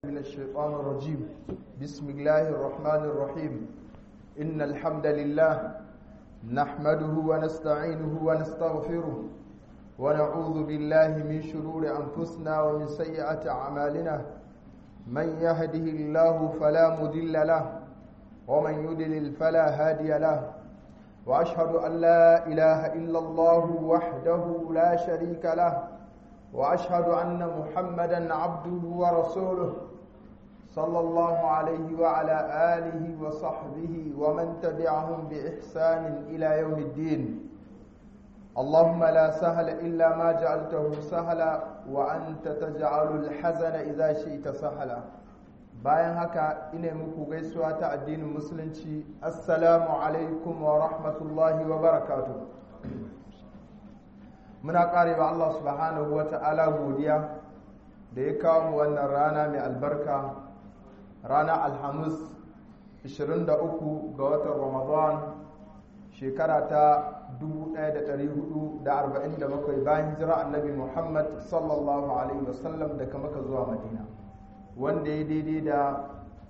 من الشيطان الرجيم بسم الله الرحمن الرحيم إن الحمد لله نحمده ونستعينه ونستغفره ونعوذ بالله من شرور أنفسنا ومن سيئات أعمالنا من يهده الله فلا مضل له ومن يضلل فلا هادي له وأشهد أن لا إله إلا الله وحده لا شريك له واشهد ان محمدا عبده ورسوله صلى الله عليه وعلى اله وصحبه ومن تبعهم باحسان الى يوم الدين اللهم لا سهل الا ما جعلته سهلا وانت تجعل الحزن اذا شئت سهلا bayan haka ina muku gaisuwa ta addinin musulunci assalamu alaikum wa rahmatullahi wa barakatuh muna ƙare ba Allah subhanahu wa ta'ala godiya da ya kawo mu wannan rana mai albarka rana alhamis 23 ga watan ramadan shekara ta 1447 bayan jira annabi muhammad sallallahu alaihi wasallam daga maka zuwa madina wanda ya daidai da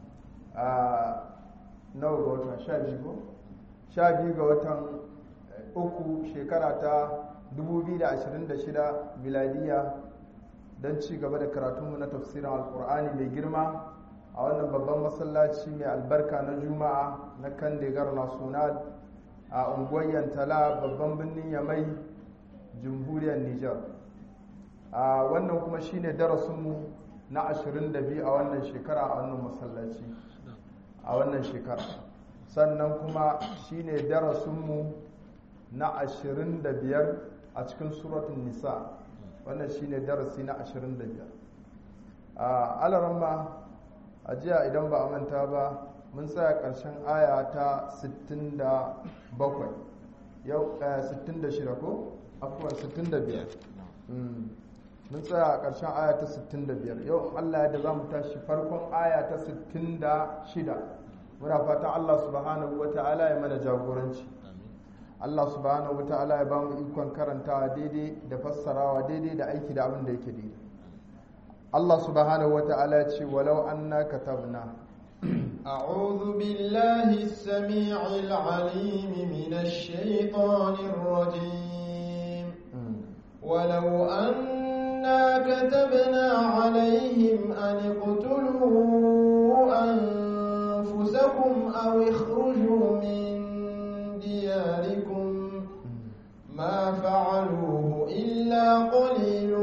nawa ga watan 12 ga watan uku shekara ta 2026 miladiya don ci gaba da karatunmu na tafsirin alkur'ani mai girma a wannan babban masallaci mai albarka na juma'a na kan degar national a unguwar yantala babban birnin yamai jamhuriyar niger a wannan kuma shine darasinmu na 22 a wannan shekara a wannan masallaci a wannan shekara sannan kuma shine darasinmu na 25 a cikin suratun nisa wannan shine darasi na 25 a alaramma a jiya idan ba a manta ba mun tsaya ƙarshen aya ta 67 yau 66 ko? afuwan 65 mun tsaya a ƙarshen aya ta 65 yau allah da za mu tashi farkon aya ta 66 muna fatan allah subhanahu wa ta'ala ya mana jagoranci Allah subhanahu wa ta'ala ya ba mu ikon karantawa daidai da fassarawa daidai da aiki da abin da yake daidai Allah subhanahu wa ta'ala ya ce walau anna katabna أعوذ بالله السميع العليم من الشيطان الرجيم ولو أنا كتبنا عليهم أن اقتلوا أنفسكم أو اخرجوا من دياركم ما فعلوه إلا قليل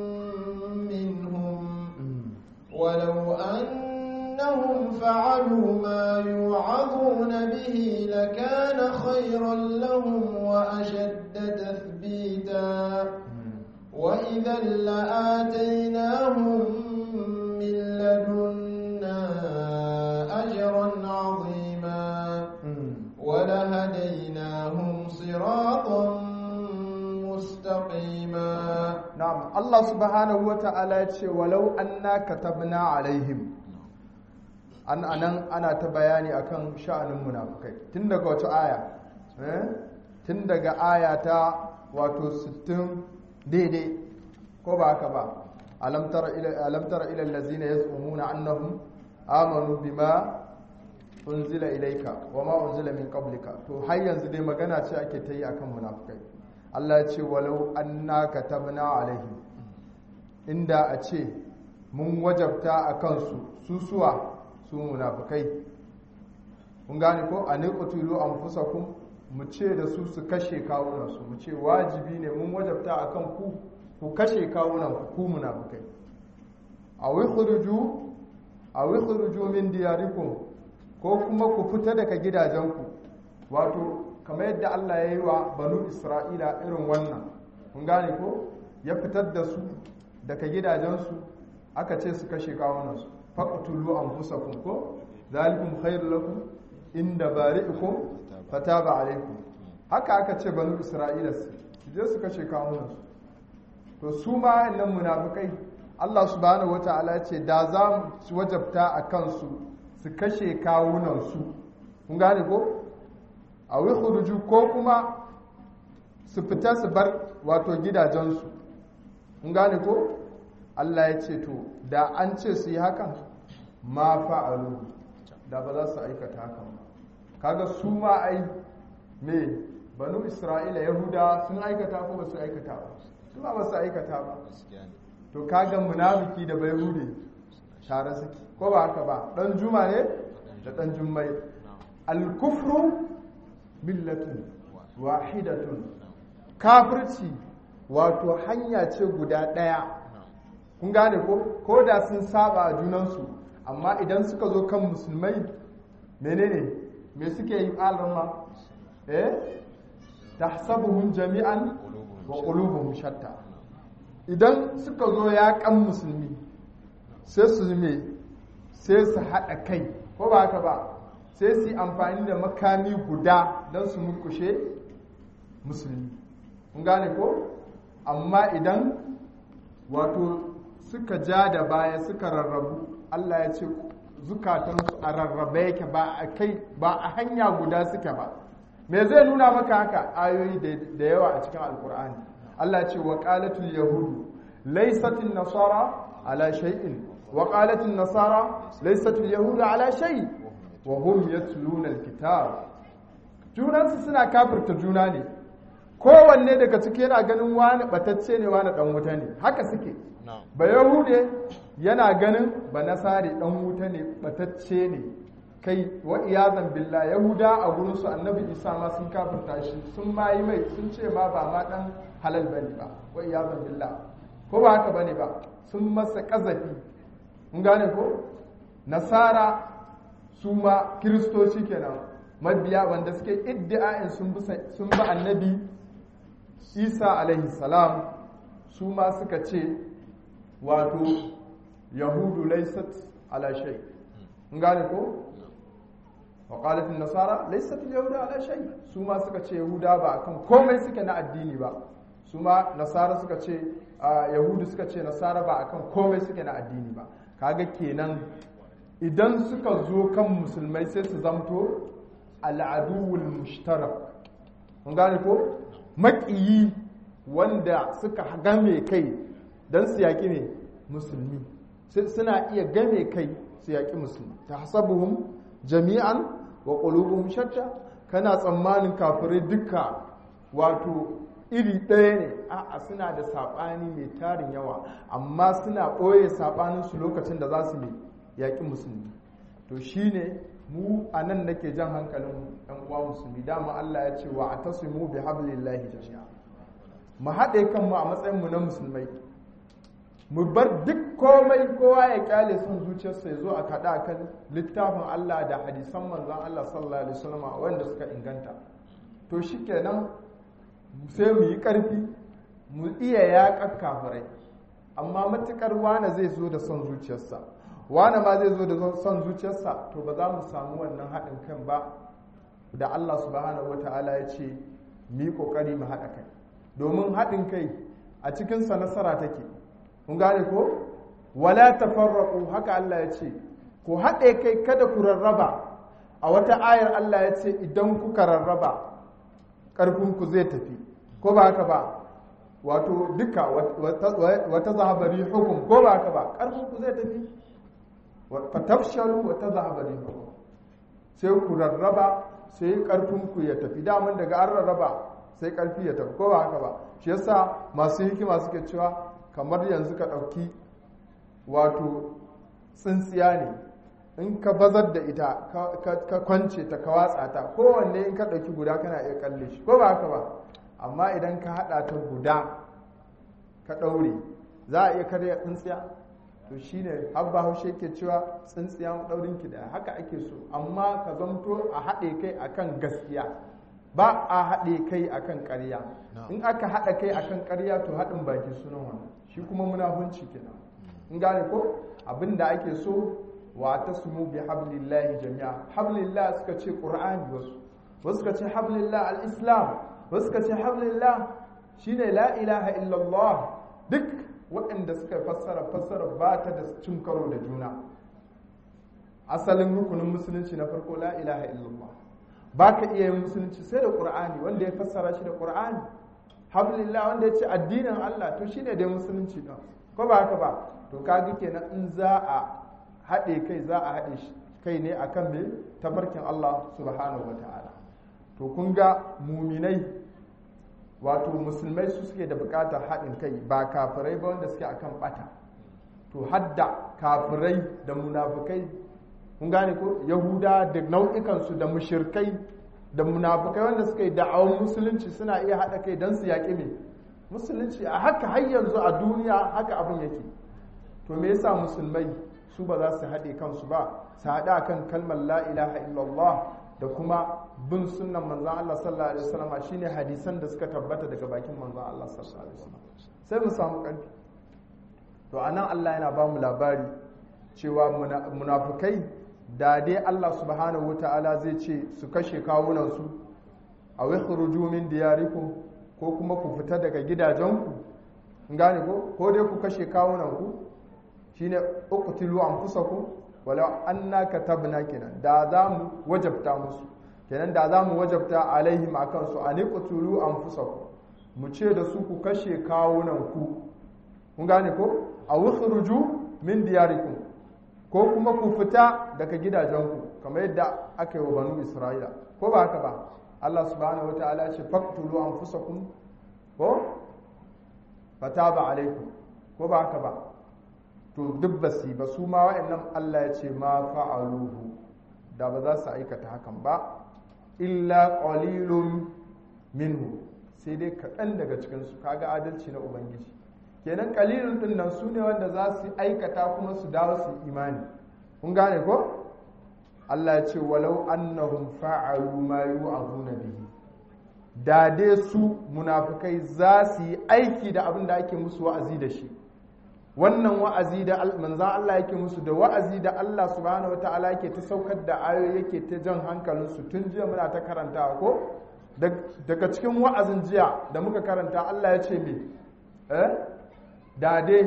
منهم ولو أنهم فعلوا ما يوعظون به لكان خيرا لهم وأشد تثبيتا وإذا لآتيناهم من لدنا أجرا عظيما ولهديناهم صراطا مستقيما نعم الله سبحانه وتعالى يقول ولو أنا كتبنا عليهم an anan ana ta bayani akan sha'anin munafukai tun daga wata aya tun daga aya ta wato 60 daidai ko ba haka ba alam tara ila alam tara ila allazina yaz'umuna annahum amanu bima unzila ilaika wa ma unzila min qablika to har yanzu dai magana ce ake ta yi akan munafikai Allah ya ce walau anna katabna alaihim inda a ce mun wajabta a kansu su suwa su munafikai kun gane ko a niqtulu anfusakum mu ce da su su kashe kawunan su mu ce wajibi ne mun wajabta akan ku ku kashe kawunan ku ku munafikai aw ikhruju aw ikhruju min diyarikum ko kuma ku fita daga gidajenku wato kamar yadda Allah ya yi wa banu Isra'ila irin wannan kun gane ko ya fitar da su daga gidajensu aka ce su kashe kawunansu faqtulu anfusakum ko zalikum khairul lakum inda bari'ikum fataba alaikum haka aka ce banu Isra'ila su je su kashe kawunansu to su ma nan munafikai Allah subhanahu wataala ya ce da za mu wajabta a kansu su kashe kawunansu kun gane ko a wikuruju ko kuma su fita su bar wato gidajensu kun gane ko Allah ya ce to da an ce su yi hakan ma fa'alu da ba za su aikata hakan ba kaga su ma ai me banu isra'ila yahuda sun aikata ko ba su aikata ba su ma ba su aikata ba to kaga munafiki da bai hude tare suke ko ba haka ba dan juma ne da dan jummai al-kufru millatun wahidatun kafirci wato hanya ce guda ɗaya kun gane ko ko da sun saba a junansu amma idan suka zo kan musulmai menene me suke yi alarma eh tahsabuhum jami'an wa qulubuhum shatta idan suka zo ya kan musulmi sai su me sai su haɗa kai ko ba haka ba sai su yi amfani da makami guda don su murkushe musulmi kun gane ko amma idan wato suka ja da baya suka rarrabu Allah ya ce zukatansu a rarrabe yake ba a kai ba a hanya guda suke ba me zai nuna maka haka ayoyi da yawa a cikin alkur'ani Allah ce wa qalatul yahudu laysatin nasara ala shay'in wa qalatul nasara laysatul yahudu ala shay wa hum yatluna alkitab junansu suna kafirta juna ne kowanne daga ciki yana ganin wani batacce ne wani dan wuta ne haka suke ba yahude yana ganin ba nasari dan wuta ne batacce ne kai wa iyazan billah yahuda a gurin su annabi isa ma sun kafirta shi sun ma yi mai sun ce ma ba ma dan halal bane ba wa iyazan billah ko ba haka bane ba sun masa kazafi mun gane ko nasara su ma kiristoci kenan mabiya wanda suke iddia'in sun bi annabi isa alaihi salam su ma suka ce wato yahudu laisat ala shay in gane ko wa qalat nasara laisat yahuda ala shay su ma suka ce yahuda ba akan komai suke na addini ba su ma nasara suka ce yahudu suka ce nasara ba akan komai suke na addini ba kaga kenan idan suka zo kan musulmai sai su zamto al'aduwul mushtarak mun gane ko maƙiyi wanda suka game kai don su yaƙi ne musulmi suna iya game kai su yaƙi musulmi ta hasabuhum jami'an wa ƙulubuhum shatta kana tsammanin kafirai duka wato iri ɗaya ne a'a suna da saɓani mai tarin yawa amma suna ɓoye saɓaninsu lokacin da za su ne yaƙi musulmi to shine mu a nan nake jan hankalin ɗan uwa musulmi dama Allah ya ce wa a tasimu bi hablillahi jami'a mu haɗe kanmu a matsayin mu na musulmai mu bar duk komai kowa ya kyale son zuciyarsa ya zo a kaɗa kan littafin Allah da hadisan manzon Allah sallallahu alaihi wasallam wanda suka inganta to shikenan sai mu yi ƙarfi mu iya yaƙar kafirai amma matukar wane zai zo da son zuciyarsa wane ma zai zo da son zuciyarsa to ba za mu samu wannan haɗin kan ba da Allah subhanahu wa ta'ala ya ce mu yi ƙoƙari mu haɗa kai domin haɗin kai a cikinsa nasara take kun gane ko wala tafarraqu haka Allah ya ce ku haɗe kai kada ku rarraba a wata ayar Allah ya ce idan kuka rarraba ƙarfinku zai tafi ko ba haka ba wato duka wata zahabari hukum ko ba haka ba ƙarfinku zai tafi fatafshalu wata zahabari hukum sai ku rarraba sai ƙarfinku ya tafi daman daga an rarraba sai ƙarfi ya tafi ko ba haka ba shi yasa masu hikima suke cewa kamar yanzu ka ɗauki wato tsintsiya ne in ka bazar da ita ka kwance ta ka watsa ta kowanne in ka ɗauki guda kana iya kalle shi ko ba haka ba amma idan ka haɗa ta guda ka ɗaure za a iya karya tsintsiya to shine habba haushe ke cewa tsintsiya ɗaurin ki da haka ake so amma ka zamto a haɗe kai akan gaskiya ba a haɗe kai akan ƙarya in aka haɗa kai akan ƙarya to haɗin baki sunan wannan shi kuma munafunci kenan in gane ko abin da ake so wa tasmu bi hablillahi jami'a hablillah suka ce qur'ani wasu wasu suka ce hablillah al-islam wasu suka ce hablillah shine la ilaha illallah duk waɗanda suka fassara fassara ba ta da cin karo da juna asalin rukunin musulunci na farko la ilaha illallah ba ka iya yin musulunci sai da qur'ani wanda ya fassara shi da qur'ani hablillah wanda ya ce addinin Allah to shine dai musulunci ɗin ko ba haka ba to kaga kenan in za a haɗe kai za a haɗe kai ne akan mai tabarkin Allah subhanahu wa ta'ala to kun ga muminai wato musulmai su suke da buƙatar haɗin kai ba kafirai ba wanda suke akan ɓata to hadda kafirai da munafukai kun gane ko yahuda da nau'ikansu da mushirkai da munafukai wanda suka yi da'awar musulunci suna iya haɗa kai don su yaƙi mai musulunci a haka har yanzu a duniya haka abin yake to me yasa musulmai su ba za su haɗe kansu ba su haɗa kan kalmar la ilaha illallah da kuma bin sunnan manzan Allah sallallahu alaihi wasallam shine hadisan da suka tabbata daga bakin manzan Allah sallallahu alaihi wasallam sai mu samu ƙarfi to anan Allah yana ba mu labari cewa munafukai da dai Allah subhanahu wata'ala zai ce su kashe kawunansu a wakhruju min diyarikum ko kuma ku fita daga gidajenku gane ko ko dai ku kashe kawunanku shine uqtilu anfusakum wala anna katabna kenan da za mu wajabta musu kenan da za mu wajabta alaihim akan su an uqtilu anfusakum mu ce da su ku kashe kawunanku kun gane ko a wakhruju min diyarikum ko kuma ku fita daga gidajenku kamar yadda aka yi wa banu isra'ila ko ba haka ba Allah subhanahu wa ta'ala ce faqtulu anfusakum ko fataba alaikum ko ba haka ba to duk basi ba su ma wa'annan Allah ya ce ma fa'aluhu da ba za su aikata hakan ba illa qalilun minhu sai dai kaɗan daga cikinsu kaga adalci na ubangiji kenan kalilun din nan su ne wanda za su aikata kuma su dawo su imani kun gane ko Allah ya ce walau annahum fa'alu ma yu'azuna bihi da dai su munafikai za su yi aiki da abin da ake musu wa'azi da shi wannan wa'azi da manzan Allah yake musu da wa'azi da Allah subhanahu wataala yake ta saukar da ayoyi yake ta jan hankalinsu tun jiya muna ta karantawa ko daga cikin wa'azin jiya da muka karanta Allah ya ce me eh da dai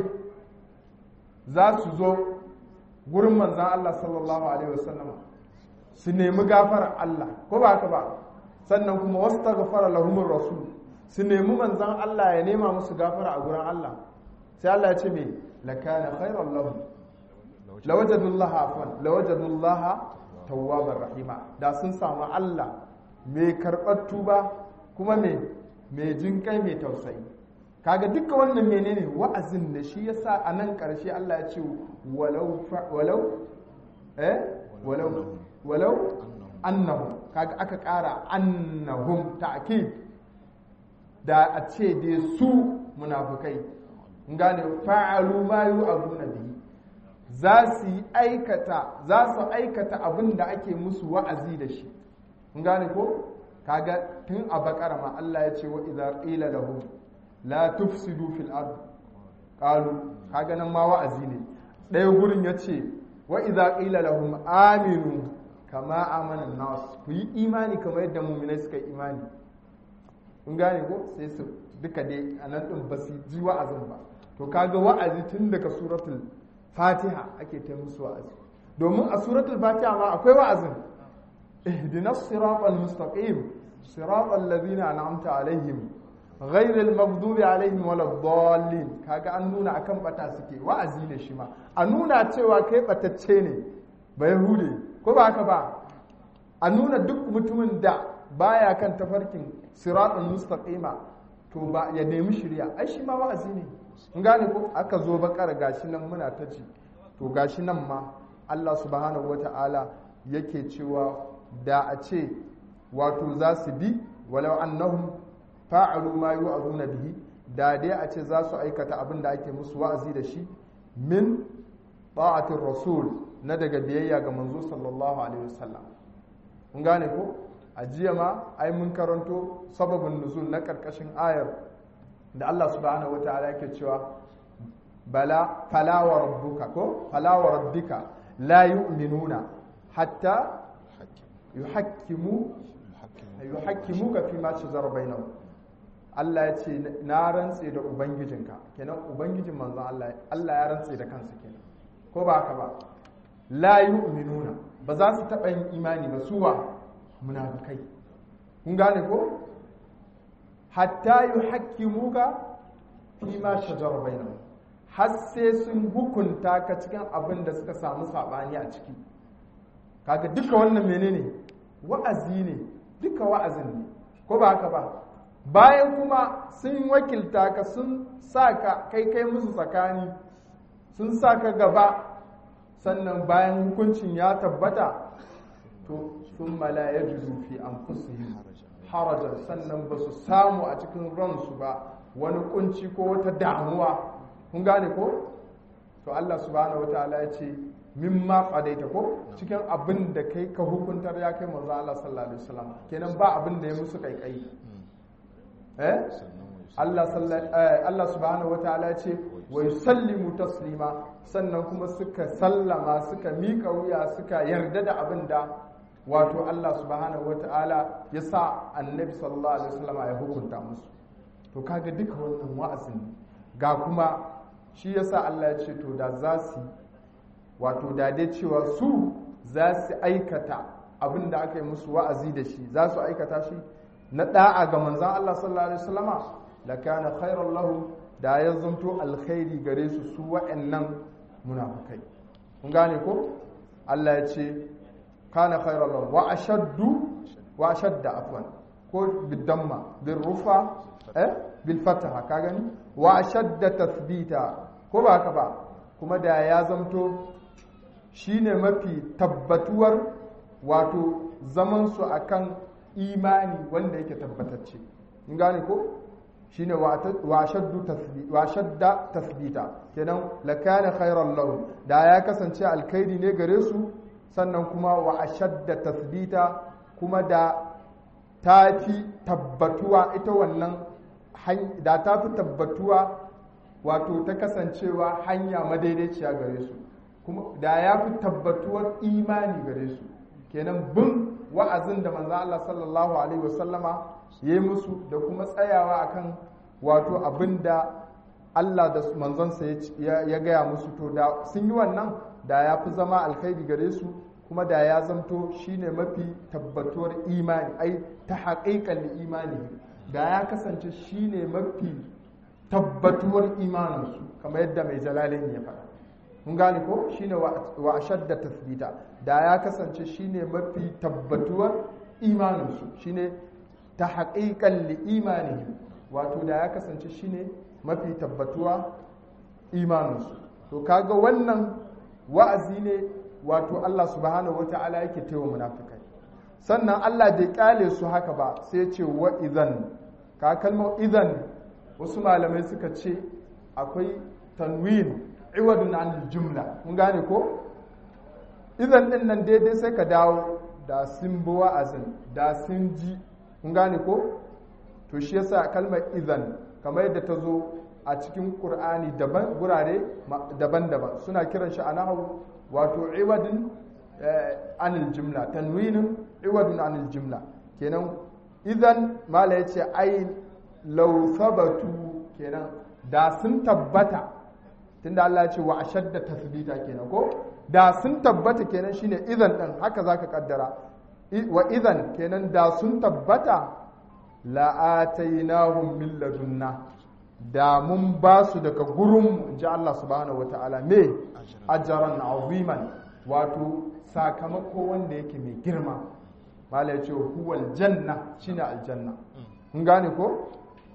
za su zo gurin manzan Allah sallallahu Alaihi wasallam su nemi gafarar Allah ko ba haka ba sannan kuma wasu ta gafara lahumin rasul su nemi manzan Allah ya nema musu gafara a gurin Allah sai Allah ya ce mai lakana khairan lahum lawajadullaha afwan lawajadullaha tawwabar rahima da sun samu Allah mai karɓar tuba kuma mai mai jinkai mai tausayi kaga duka wannan menene wa'azin da shi yasa a nan ƙarshe Allah ya ce walau walau eh walau walau annahum kaga aka ƙara annahum ta'kid da a ce dai su munafukai gane fa'alu ma yu'azuna bihi za su yi aikata za su aikata abin da ake musu wa'azi da shi gane ko kaga tun a bakara ma Allah ya ce wa idza qila lahum la tufsidu fil ard qalu kaga nan ma wa'azi ne ɗaya gurin yace wa idza qila lahum aminu kama amana nas ku yi imani kamar yadda mu'minai suka yi imani kun gane ko sai su duka dai anan din ba su ji wa'azin ba to kaga wa'azi tun daga suratul fatiha ake ta musu wa'azi domin a suratul fatiha ma akwai wa'azin ihdinas siratal mustaqim siratal ladina an'amta alaihim غير المغضوب عليهم ولا الضالين kaga an nuna akan bata suke wa'azi ne shi ma a nuna cewa kai batacce ne ba yahude ko ba haka ba a nuna duk mutumin da baya kan tafarkin siratul mustaqima to ba ya nemi shirya ai shi ma wa'azi ne in gane ko aka zo bakar gashi nan muna ta ci to gashi nan ma Allah subhanahu wata'ala yake cewa da a ce wato za su bi walau annahum fa'alu ma yu'azuna bihi da dai a ce za su aikata abin da ake musu wa'azi da shi min ta'atir rasul na daga biyayya ga manzo sallallahu alaihi wasallam kun gane ko a jiya ma ai mun karanto sababin nuzul na karkashin ayar da Allah subhanahu wataala yake cewa bala fala wa rabbuka ko fala wa rabbika la yu'minuna hatta yuhakkimu yuhakkimuka fi ma shajara bainahum Allah ya ce na rantse da ubangijinka kenan ubangijin manzon Allah Allah ya rantse da kansa kenan ko ba haka ba la yu'minuna ba za su taɓa yin imani ba suwa munafikai kun gane ko hatta yuhakkimuka fi ma shajara bainahum har sai sun hukunta ka cikin abin da suka samu sabani a ciki kaga duka wannan menene wa'azi ne duka wa'azin ne ko ba haka ba bayan kuma sun wakilta ka sun sa ka kai kai musu tsakani sun sa ka gaba sannan bayan hukuncin ya tabbata to sun mala ya juzu fi an harajar sannan ba su samu a cikin ransu ba wani kunci ko wata damuwa kun gane ko to Allah subhanahu wataala ya ce mimma qadaita ko cikin abin da kai ka hukuntar ya kai manzo Allah sallallahu alaihi wasallam kenan ba abin da ya musu kaikai eh Allah Allah subhanahu wataala ya ce wa yusallimu taslima sannan kuma suka sallama suka mika wuya suka yarda da abin da wato Allah subhanahu wataala ya sa annabi sallallahu alaihi wasallam ya hukunta musu to kaga duka wannan wa'azin ga kuma shi yasa Allah ya ce to da za su wato da dai cewa su za su aikata abin da aka yi musu wa'azi da shi za su aikata shi na da'a ga manzan Allah sallallahu alaihi wasallama la kana khairan lahum da ya zanto alkhairi gare su su wa'annan munafikai kun gane ko Allah ya ce kana khairan lahum wa ashaddu wa ashadda afwan ko bidamma bil rufa eh bil fataha ka gani wa ashadda tathbita ko ba haka ba kuma da ya zamto shine mafi tabbatuwar wato zaman su akan imani wanda yake tabbatacce in gane ko shine wa shaddu tathbit wa shadda tathbita kenan lakana khairan lahum da ya kasance alkhairi ne gare su sannan kuma wa ashadda tathbita kuma da tafi tabbatuwa ita wannan da tafi tabbatuwa wato ta kasancewa hanya madaidaiciya gare su kuma da ya fi tabbatuwar imani gare su kenan bin wa'azin da manzo Allah sallallahu alaihi wasallama yayi musu da kuma tsayawa akan wato abinda Allah da manzonsa ya gaya musu to da sun yi wannan da ya fi zama alkhairi gare su kuma da ya zamto shine mafi tabbatuwar imani ai ta haƙiƙan imani da ya kasance shine mafi tabbatuwar imaninsu kamar yadda mai jalalin ya faɗa mun gane ko shine wa ashadda tasbita da ya kasance shine mafi tabbatuwar imaninsu shine ta haƙiƙan li imanihim wato da ya kasance shine mafi tabbatuwa imaninsu to kaga wannan wa'azi ne wato Allah subhanahu wata'ala yake taiwa munafikai sannan Allah bai kyale su haka ba sai ya ce wa idan ka kalmar idan wasu malamai suka ce akwai tanwin iwadun an jumla mun gane ko idan din nan daidai sai ka dawo da sun bi wa'azin da sun ji mun gane ko to shi yasa kalmar idan kamar yadda ta zo a cikin qur'ani daban gurare daban-daban suna kiran shi a nahawu wato iwadun anil jumla tanwinin iwadun anil jumla kenan idan mala yace ai law sabatu kenan da sun tabbata tunda Allah ya ce wa ashadda tasbita kenan ko da sun tabbata kenan shine idan din haka zaka kaddara wa idan kenan da sun tabbata la atainahum min ladunna da mun ba su daga gurin ji Allah subhanahu wataala me ajran aziman wato sakamako wanda yake mai girma mala ya ce huwal janna shine aljanna kun gane ko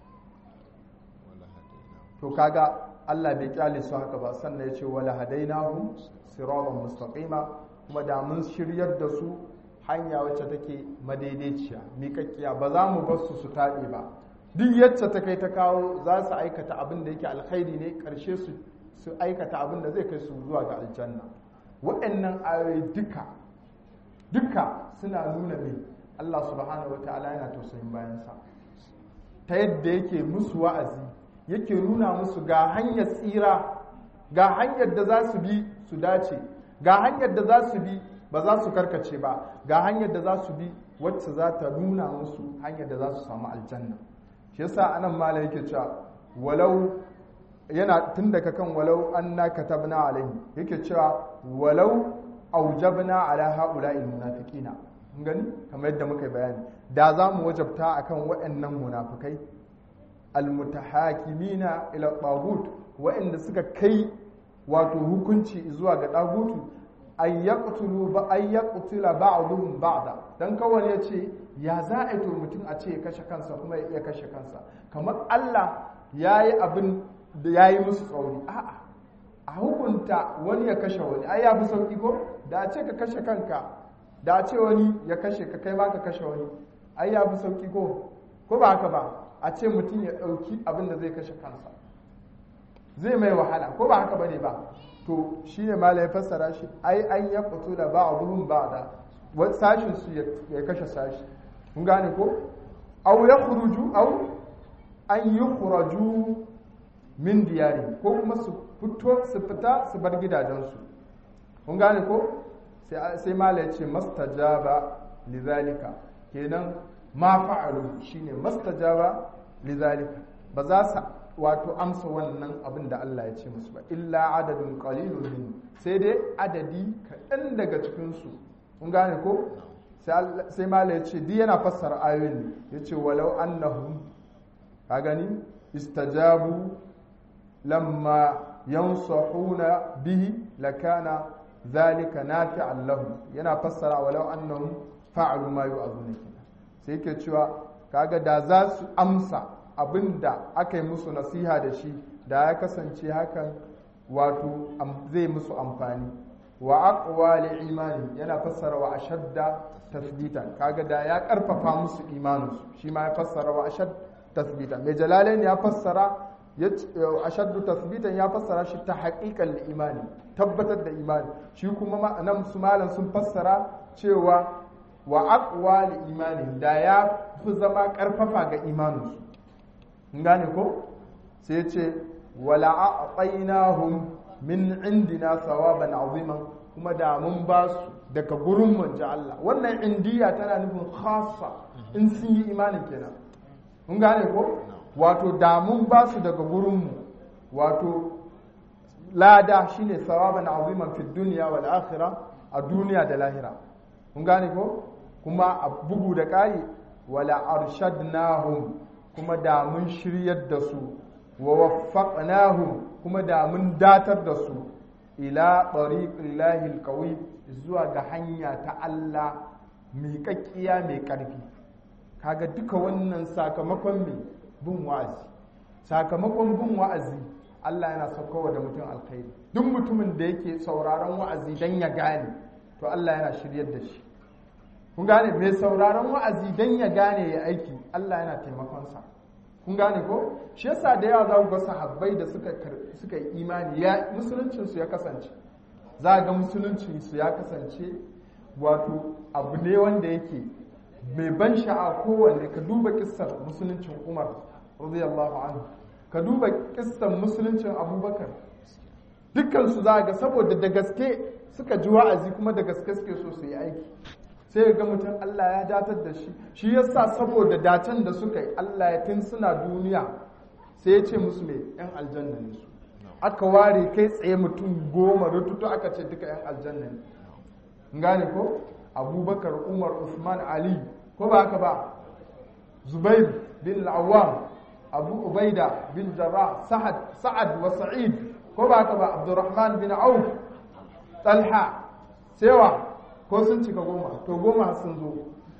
to kaga Allah bai kyale su haka ba sannan ya ce wala hadainahum siratan mustaqima kuma da mun shiryar da su hanya wacce take madaidaiciya miƙaƙƙiya ba za mu bar su su taɓe ba duk yacce ta kai ta kawo za su aikata abin da yake alkhairi ne ƙarshe su su aikata abin da zai kai su zuwa ga aljanna waɗannan ayoyi duka duka suna nuna mai Allah subhanahu wataala yana tausayin bayansa ta yadda yake musu wa'azi yake nuna musu ga hanyar tsira ga hanyar da za su bi su dace ga hanyar da za su bi ba za su karkace ba ga hanyar da za su bi wacce za ta nuna musu hanyar da za su samu aljanna shi yasa anan mala yake cewa walau yana tun daga kan walau anna katabna alaihi yake cewa walau aujabna ala haula'il munafiqina mun gani kamar yadda muka yi bayani da za mu wajabta akan waɗannan munafikai almutahakimina ila tagut waɗanda suka kai wato hukunci zuwa ga dagutu ay yaqtulu ba ay yaqtula ba'dhum ba'da dan kawai ya ce ya za a yi to mutum a ce ya kashe kansa kuma ya iya kashe kansa kamar Allah yayi abin da yayi musu tsauri a'a a hukunta wani ya kashe wani ai ya fi sauki ko da a ce ka kashe kanka da a ce wani ya kashe ka kai ma ka kashe wani ai ya fi sauki ko ko ba haka ba a ce mutum ya ɗauki abin da zai kashe kansa zai mai wahala ko ba haka bane ba to shi ne mala ya fassara shi ai an ya fito da ba a ba da sashin su ya kashe sashi kun gane ko au ya khuruju au an yi khuraju min diyari ko kuma su fito su fita su bar gidajensu kun gane ko sai mala ya ce mastajaba lizalika kenan ma fa'alu shine mastajaba lizalika ba za su wato amsa wannan abin da Allah ya ce musu ba illa adadin qalilun min sai dai adadi kaɗan daga cikin su kun gane ko sai mala ya ce di yana fassara ayoyin ya ce walau annahum ka gani istajabu lamma yansahuna bihi lakana zalika nafi'an lahum yana fassara walau annahum fa'alu ma yu'azuna sai yake cewa kaga da za su amsa abinda aka yi musu nasiha da shi da ya kasance hakan wato zai musu amfani wa aqwa li imani yana fassara wa ashadda tasbitan kaga da ya karfafa musu imaninsu shi ma ya fassara wa ashad tasbitan mai jalalain ya fassara ashaddu tasbitan ya fassara shi ta haƙiƙan imani tabbatar da imani shi kuma nan su malam sun fassara cewa wa aqwa li imani da ya fi zama karfafa ga imaninsu gane ko sai ya ce wala a'tainahum min indina sawaban aziman kuma da mun ba su daga gurin manji Allah wannan indiya tana nufin khassa in sun yi imanin kenan kun gane ko wato da mun ba su daga gurinmu wato lada shine sawaban aziman fi dunya wal akhirah a duniya da lahira kun gane ko kuma a bugu da ƙari wala arshadnahum kuma da mun shiryar da su wa waffaqnahum kuma da mun datar da su ila tariqillahi alqawi zuwa ga hanya ta Allah miƙaƙƙiya mai ƙarfi kaga duka wannan sakamakon mai bin wa'azi sakamakon bin wa'azi Allah yana saukowa da mutum alkhairi duk mutumin da yake sauraron wa'azi dan ya gane to Allah yana shiryar da shi kun gane mai sauraron wa'azi dan ya gane ya aiki Allah yana taimakonsa kun gane ko shi yasa da yawa za ku ga sahabbai da suka suka yi imani ya musuluncin su ya kasance za ga musuluncin su ya kasance wato abu ne wanda yake mai ban sha'a kowanne ka duba kissar musuluncin Umar radiyallahu anhu ka duba kissar musuluncin Abubakar dukkan su za ga saboda da gaske suka ji wa'azi kuma da gaske suke so su yi aiki sai ga mutum Allah ya datar da shi shi yasa saboda dacen da suka yi Allah ya tun suna duniya sai ya ce musu mai yan aljanna ne su aka ware kai tsaye mutum goma rututu aka ce duka yan aljanna ne gane ko abubakar umar usman ali ko ba haka ba zubair bin al'awam abu ubaida bin jarrah sa'ad sa'ad wa sa'id ko ba haka ba abdurrahman bin auf talha sewa ko sun cika goma to goma sun zo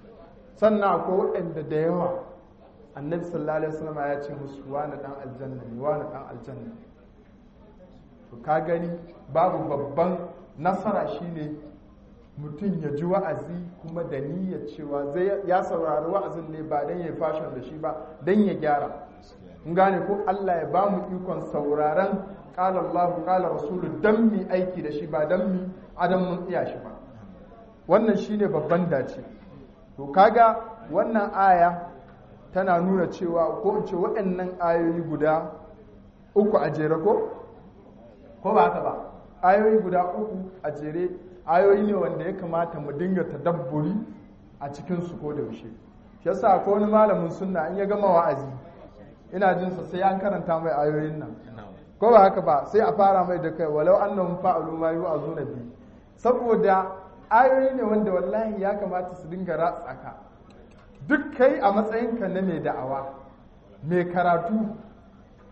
sannan ko waɗanda da yawa annabi sallallahu alaihi wasallam ya ce musu wani dan aljanna ne wani dan aljanna ne to ka gani babu babban nasara shine mutum ya ji wa'azi kuma da niyyar cewa zai ya saurari wa'azin ne ba dan ya fashion da shi ba dan ya gyara in gane ko Allah ya ba mu ikon sauraron qala Allah qala rasulu dan mi aiki da shi ba dan mi adam mun iya shi ba wannan shine babban dace to kaga wannan aya tana nuna cewa ko in ce waɗannan ayoyi guda uku a jere ko ko ba haka ba ayoyi guda uku a jere ayoyi ne wanda ya kamata mu dinga tadabburi a cikin su ko da yaushe shi yasa ko wani malamin sunna in ya gama wa'azi ina jin sa sai an karanta mai ayoyin nan ko ba haka ba sai a fara mai da kai walau annahum fa'alu ma yu'azuna bi saboda ayoyi ne wanda wallahi ya kamata su dinga ratsa ka duk kai a matsayinka na mai da'awa mai karatu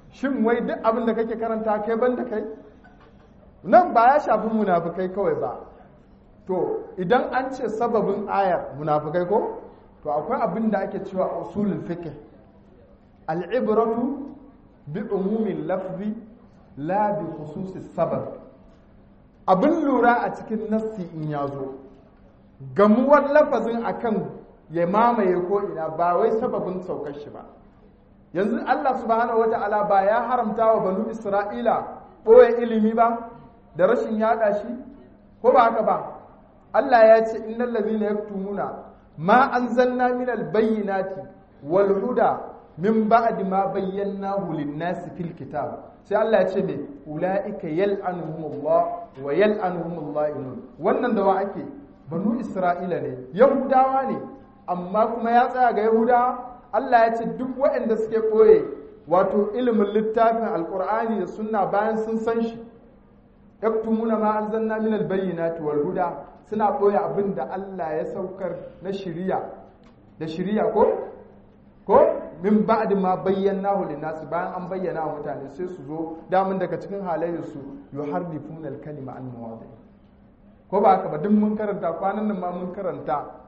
shin wai duk abin da kake karanta kai ban da kai nan ba ya shafi munafukai kawai ba to idan an ce sababin ayar munafukai ko to akwai abin da ake cewa usulul fiqh al'ibratu bi umumin lafzi la bi khususis sabab abin lura a cikin nassi in ya zo gamuwar lafazin akan ya mamaye ko ina ba wai sababin saukar shi ba yanzu Allah subhanahu wata'ala ba ya haramta wa banu Isra'ila ɓoye ilimi ba da rashin yada shi ko ba haka ba Allah ya ce innal ladhina yaktumuna ma anzalna minal bayyinati wal huda min ba'di ma bayyanahu lin-nasi fil kitab sai Allah ya ce me ulaika yal'anuhumullah wa yal'anuhumullah wannan da wa ake banu Isra'ila ne Yahudawa ne amma kuma ya tsaya ga Yahudawa Allah ya ce duk waɗanda suke ɓoye wato ilimin littafin alkur'ani da sunna bayan sun san shi yaktumuna ma anzalna min albayyinati wal huda suna ɓoye abin da Allah ya saukar na shiriya da shiriya ko ko min ba'd ma bayyanahu linnas bayan an bayyana wa mutane sai su zo damun daga cikin halayen su yuharrifuna al-kalima an mawadi ko ba haka ba duk mun karanta kwanan nan ma mun karanta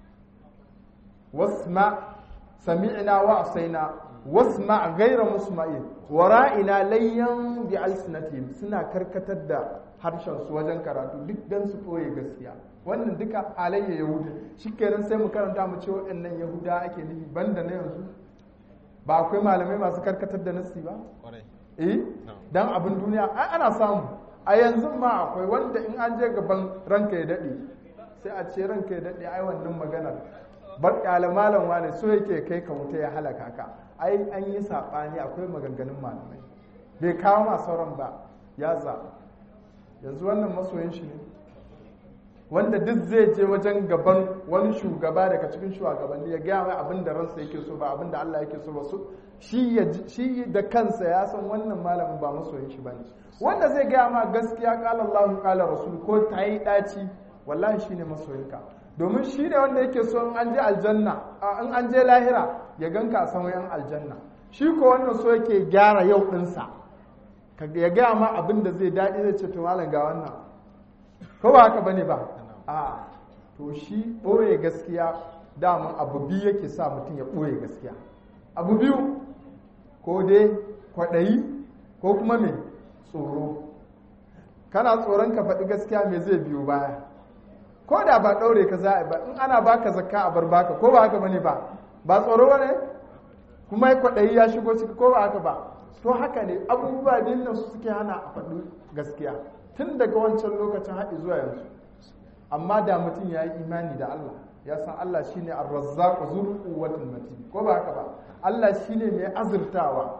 wasma sami'na wa asaina wasma ghayra musma'in wara'ina layyan bi alsinatihim suna karkatar da harshen su wajen karatu duk dan su koye gaskiya wannan duka halayya yahuda shikenan sai mu karanta mu ce waɗannan yahuda ake nufi banda na yanzu ba akwai malamai masu karkatar da nasi ba eh dan abin duniya ai ana samu a yanzu ma akwai wanda in an je gaban ranka ya dade sai a ce ranka ya dade ai wannan maganar bar kyale malam wane so yake kai ka wuta ya halaka ka ai an yi saɓani akwai maganganun malamai bai kawo ma sauran ba ya zaɓa yanzu wannan masoyin shi ne wanda duk zai je wajen gaban wani shugaba daga cikin shugabanni ya gaya mai abin da ransa yake so ba abin da Allah yake so ba su shi da kansa ya san wannan malamin ba masoyin shi bane wanda zai gaya ma gaskiya kala Allah kala rasul ko ta yi daci wallahi shine masoyinka domin shi ne wanda yake so in an je aljanna in an je lahira ya ganka a saman yan aljanna shi ko wannan so yake gyara yau ɗinsa ya gaya ma abin da zai daɗi zai ce to malam ga wannan ko ba haka bane ba a to shi ɓoye gaskiya daman abu biyu yake sa mutum ya ɓoye gaskiya abu biyu ko dai kwaɗayi ko kuma mai tsoro kana tsoron ka faɗi gaskiya me zai biyo baya ko da ba ɗaure ka za a ba in ana baka zakka a bar baka ko ba haka bane ba ba tsoro ba ne kuma kwaɗayi ya shigo ciki ko ba haka ba to haka ne abubuwa biyun nan su suke hana a faɗi gaskiya tun daga wancan lokacin haɗi zuwa yanzu amma da mutum ya yi imani da Allah ya san Allah shine ar-razzaq zul quwwatil matin ko ba haka ba Allah shine mai azurtawa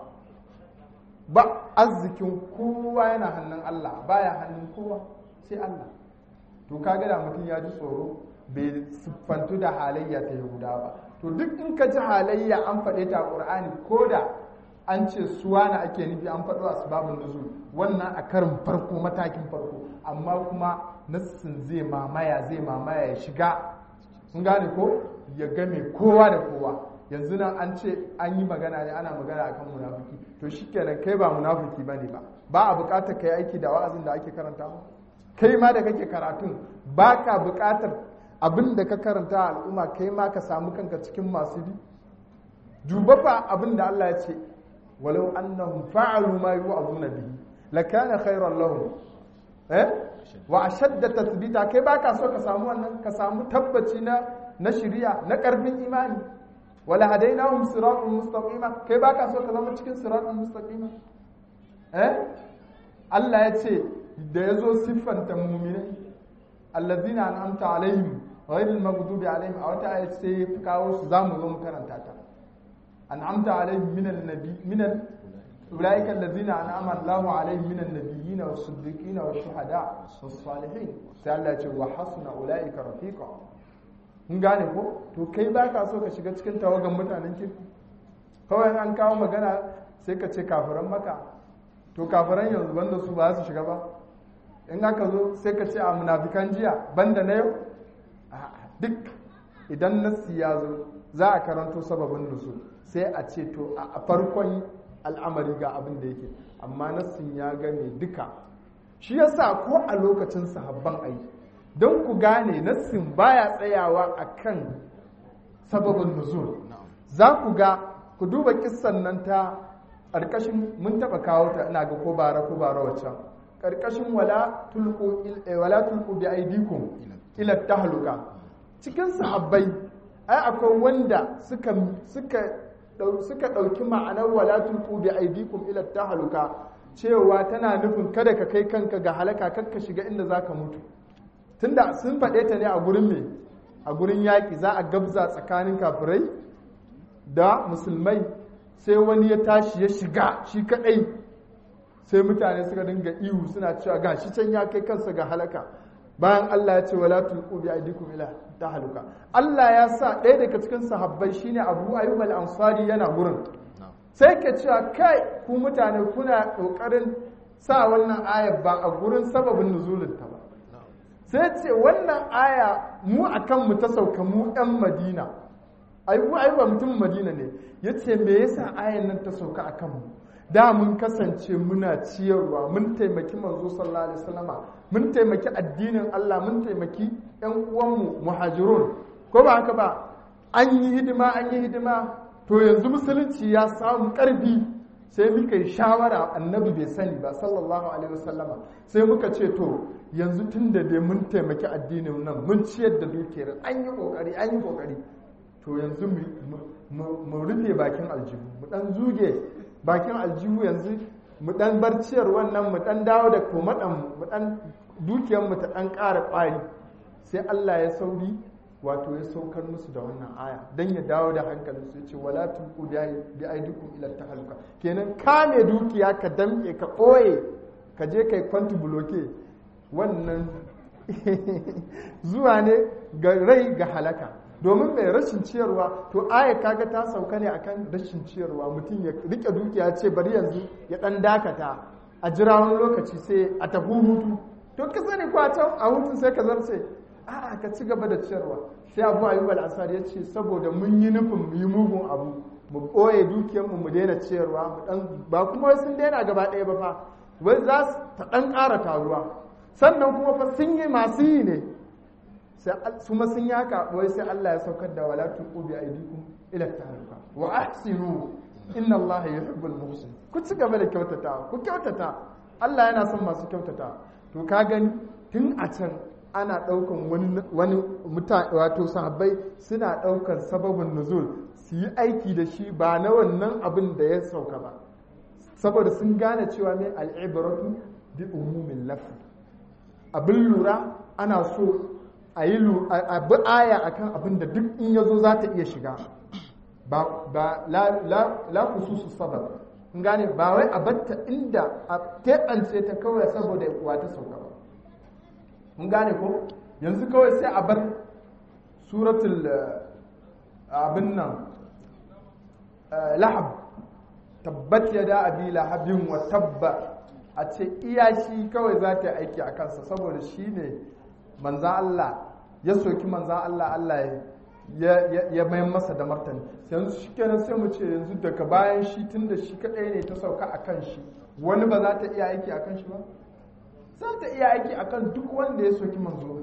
ba arzikin kowa yana hannun Allah baya hannun kowa sai Allah to kaga da mutum ya ji tsoro bai siffantu da halayya ta yahuda ba to duk in ka ji halayya an faɗe ta ƙur'ani ko da an ce suwa na ake nufi an faɗo asbabun nuzul wannan a karin farko matakin farko amma kuma nassin zai mamaya zai mamaya ya shiga kun gane ko ya game kowa da kowa yanzu nan an ce an yi magana ne ana magana akan munafiki to shikenan kai ba munafiki bane ba ba a buƙatar kai aiki da wa'azin da ake karanta ba kai ma da kake karatun ba ka buƙatar abin da ka karanta a al'umma kai ma ka samu kanka cikin masu bi duba fa abin da Allah ya ce walau annahum fa'alu ma yu'azuna bihi lakana khayran lahum eh wa ashadda tathbita kai ba ka so ka samu wannan ka samu tabbaci na na shari'a na karfin imani wala hadainahum siratal mustaqima kai ba ka so ka zama cikin siratal mustaqima eh Allah ya ce da ya zo siffanta muminai allazina an'amta alaihim ghayril maghdubi alaihim a wata ayat sai ya kawo su zamu zo mu karanta ta an'amta alaihim minan nabi minan ulaika allazina an'ama Allahu alaihim minan nabiyyin was siddiqin was shuhada was salihin sai Allah ya ce wa hasuna ulaika rafiqa mun gane ko to kai ba ka so ka shiga cikin tawagan mutanen kirki kawai an kawo magana sai ka ce kafiran maka to kafiran yanzu banda su ba su shiga ba in aka zo sai ka ce a munafikan jiya banda na yau duk idan nassi ya zo za a karanto sababin nusu sai a ce to a farkon al'amari ga abin da yake amma nassin ya game duka shi yasa ko a lokacin sahabban ai don ku gane nassin baya tsayawa akan sababin nuzul za ku ga ku duba kissan nan ta ƙarƙashin mun taɓa kawo ta ina ga ko bara ko bara waccan ƙarƙashin wala tulqu wala tulqu bi aydikum ila tahluka cikin sahabbai ai akwai wanda suka suka suka ɗauki ma'anar wala tulqu bi aydikum ila tahluka cewa tana nufin kada ka kai kanka ga halaka kakka shiga inda zaka mutu tunda sun faɗe ta ne a gurin me a gurin yaƙi za a gabza tsakanin kafirai da musulmai sai wani ya tashi ya shiga shi kaɗai sai mutane suka dinga ihu suna cewa ga shi can ya kai kansa ga halaka bayan Allah ya ce wala tulqu bi aydikum ila tahaluka Allah ya sa ɗaya daga cikin sahabbai shine Abu Ayyub al-Ansari yana gurin sai ke cewa kai ku mutane kuna kokarin sa wannan ayar ba a gurin sababin nuzulin ta ba sai ce wannan aya mu akan mu ta sauka mu ɗan Madina Ayyub Ayyub mutum Madina ne yace me yasa ayan nan ta sauka akan mu da mun kasance muna ciyarwa mun taimaki manzo sallallahu alaihi wasallama mun taimaki addinin Allah mun taimaki ƴan uwanmu muhajirun ko ba haka ba an yi hidima an yi hidima to yanzu musulunci ya samu ƙarfi sai muka yi shawara annabi bai sani ba sallallahu alaihi wasallama sai muka ce to yanzu tun da dai mun taimaki addinin nan mun ciyar da dukiyar an yi kokari an yi kokari to yanzu mu rufe bakin aljihu mu dan zuge bakin aljihu yanzu mu dan bar ciyar wannan mu dan dawo da komadan mu dan dukiyar mu ta dan ƙara ƙwari sai Allah ya sauri wato ya saukar musu da wannan aya dan ya dawo da hankalin su yace wala tulqu bi aidikum ila tahalluka kenan kame dukiya ka damke ka ɓoye ka je kai kwanti bloke wannan zuwa ne ga rai ga halaka domin mai rashin ciyarwa to aya kaga ta sauka ne akan rashin ciyarwa mutum ya rike dukiya ce bari yanzu ya dan dakata a jira wani lokaci sai a tafi hutu to ka sani ko a can a hutun sai ka zarce a'a ka ci gaba da ciyarwa sai abu ayyub al-asad ya ce saboda mun yi nufin mu yi mugun abu mu ɓoye dukiyarmu mu daina ciyarwa mu dan ba kuma sun daina gaba ɗaya ba fa wai za su ta dan ƙara taruwa sannan kuma fa sun yi masu yi ne su ma sun yi haka wai sai Allah ya saukar da wala tuqu bi aydikum ila tahluka wa ahsinu inna Allah yuhibbul muhsin ku ci gaba da kyautata ku kyautata Allah yana son masu kyautata to ka gani tun a can ana daukan wani wani mutane wato sahabbai suna daukan sababin nuzul su yi aiki da shi ba na wannan abin da ya sauka ba saboda sun gane cewa mai al'ibratu bi umumin lafi abin lura ana so a yi bi aya akan abin da duk in yazo za ta iya shiga ba la kususu sabab in gane ba wai a batta inda a teɓance ta kawai saboda kuwa ta sauka ba in gane ko yanzu kawai sai a bar suratul abin nan lahab tabbat ya da abi lahabin wa tabba a ce iya shi kawai za ta yi aiki a kansa saboda shi ne manzan Allah ya soki manzan Allah Allah ya mayan masa da martani yanzu shi kenan sai mu ce yanzu daga bayan shi tun da shi kadai ne ta sauka a kan shi wani ba za ta iya aiki a kan shi ba za ta iya aiki a kan duk wanda ya soki manzo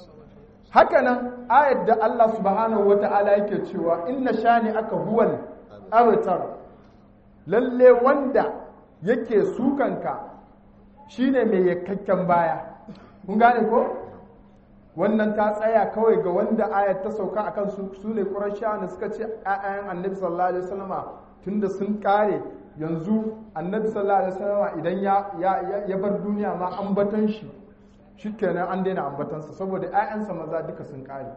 hakanan ayat da Allah subhanahu wa ta'ala yake cewa inna shani aka huwal abtar lalle wanda yake sukanka shine mai yakkakken baya kun gane ko wannan ta tsaya kawai ga wanda ayat ta sauka akan su su ne qurayshawa suka ce ayan annabi sallallahu alaihi wasallama tunda sun kare yanzu annabi sallallahu alaihi wasallama idan ya ya bar duniya ma ambatan shi shikenan an daina ambatansa saboda ƴaƴansa maza duka sun kare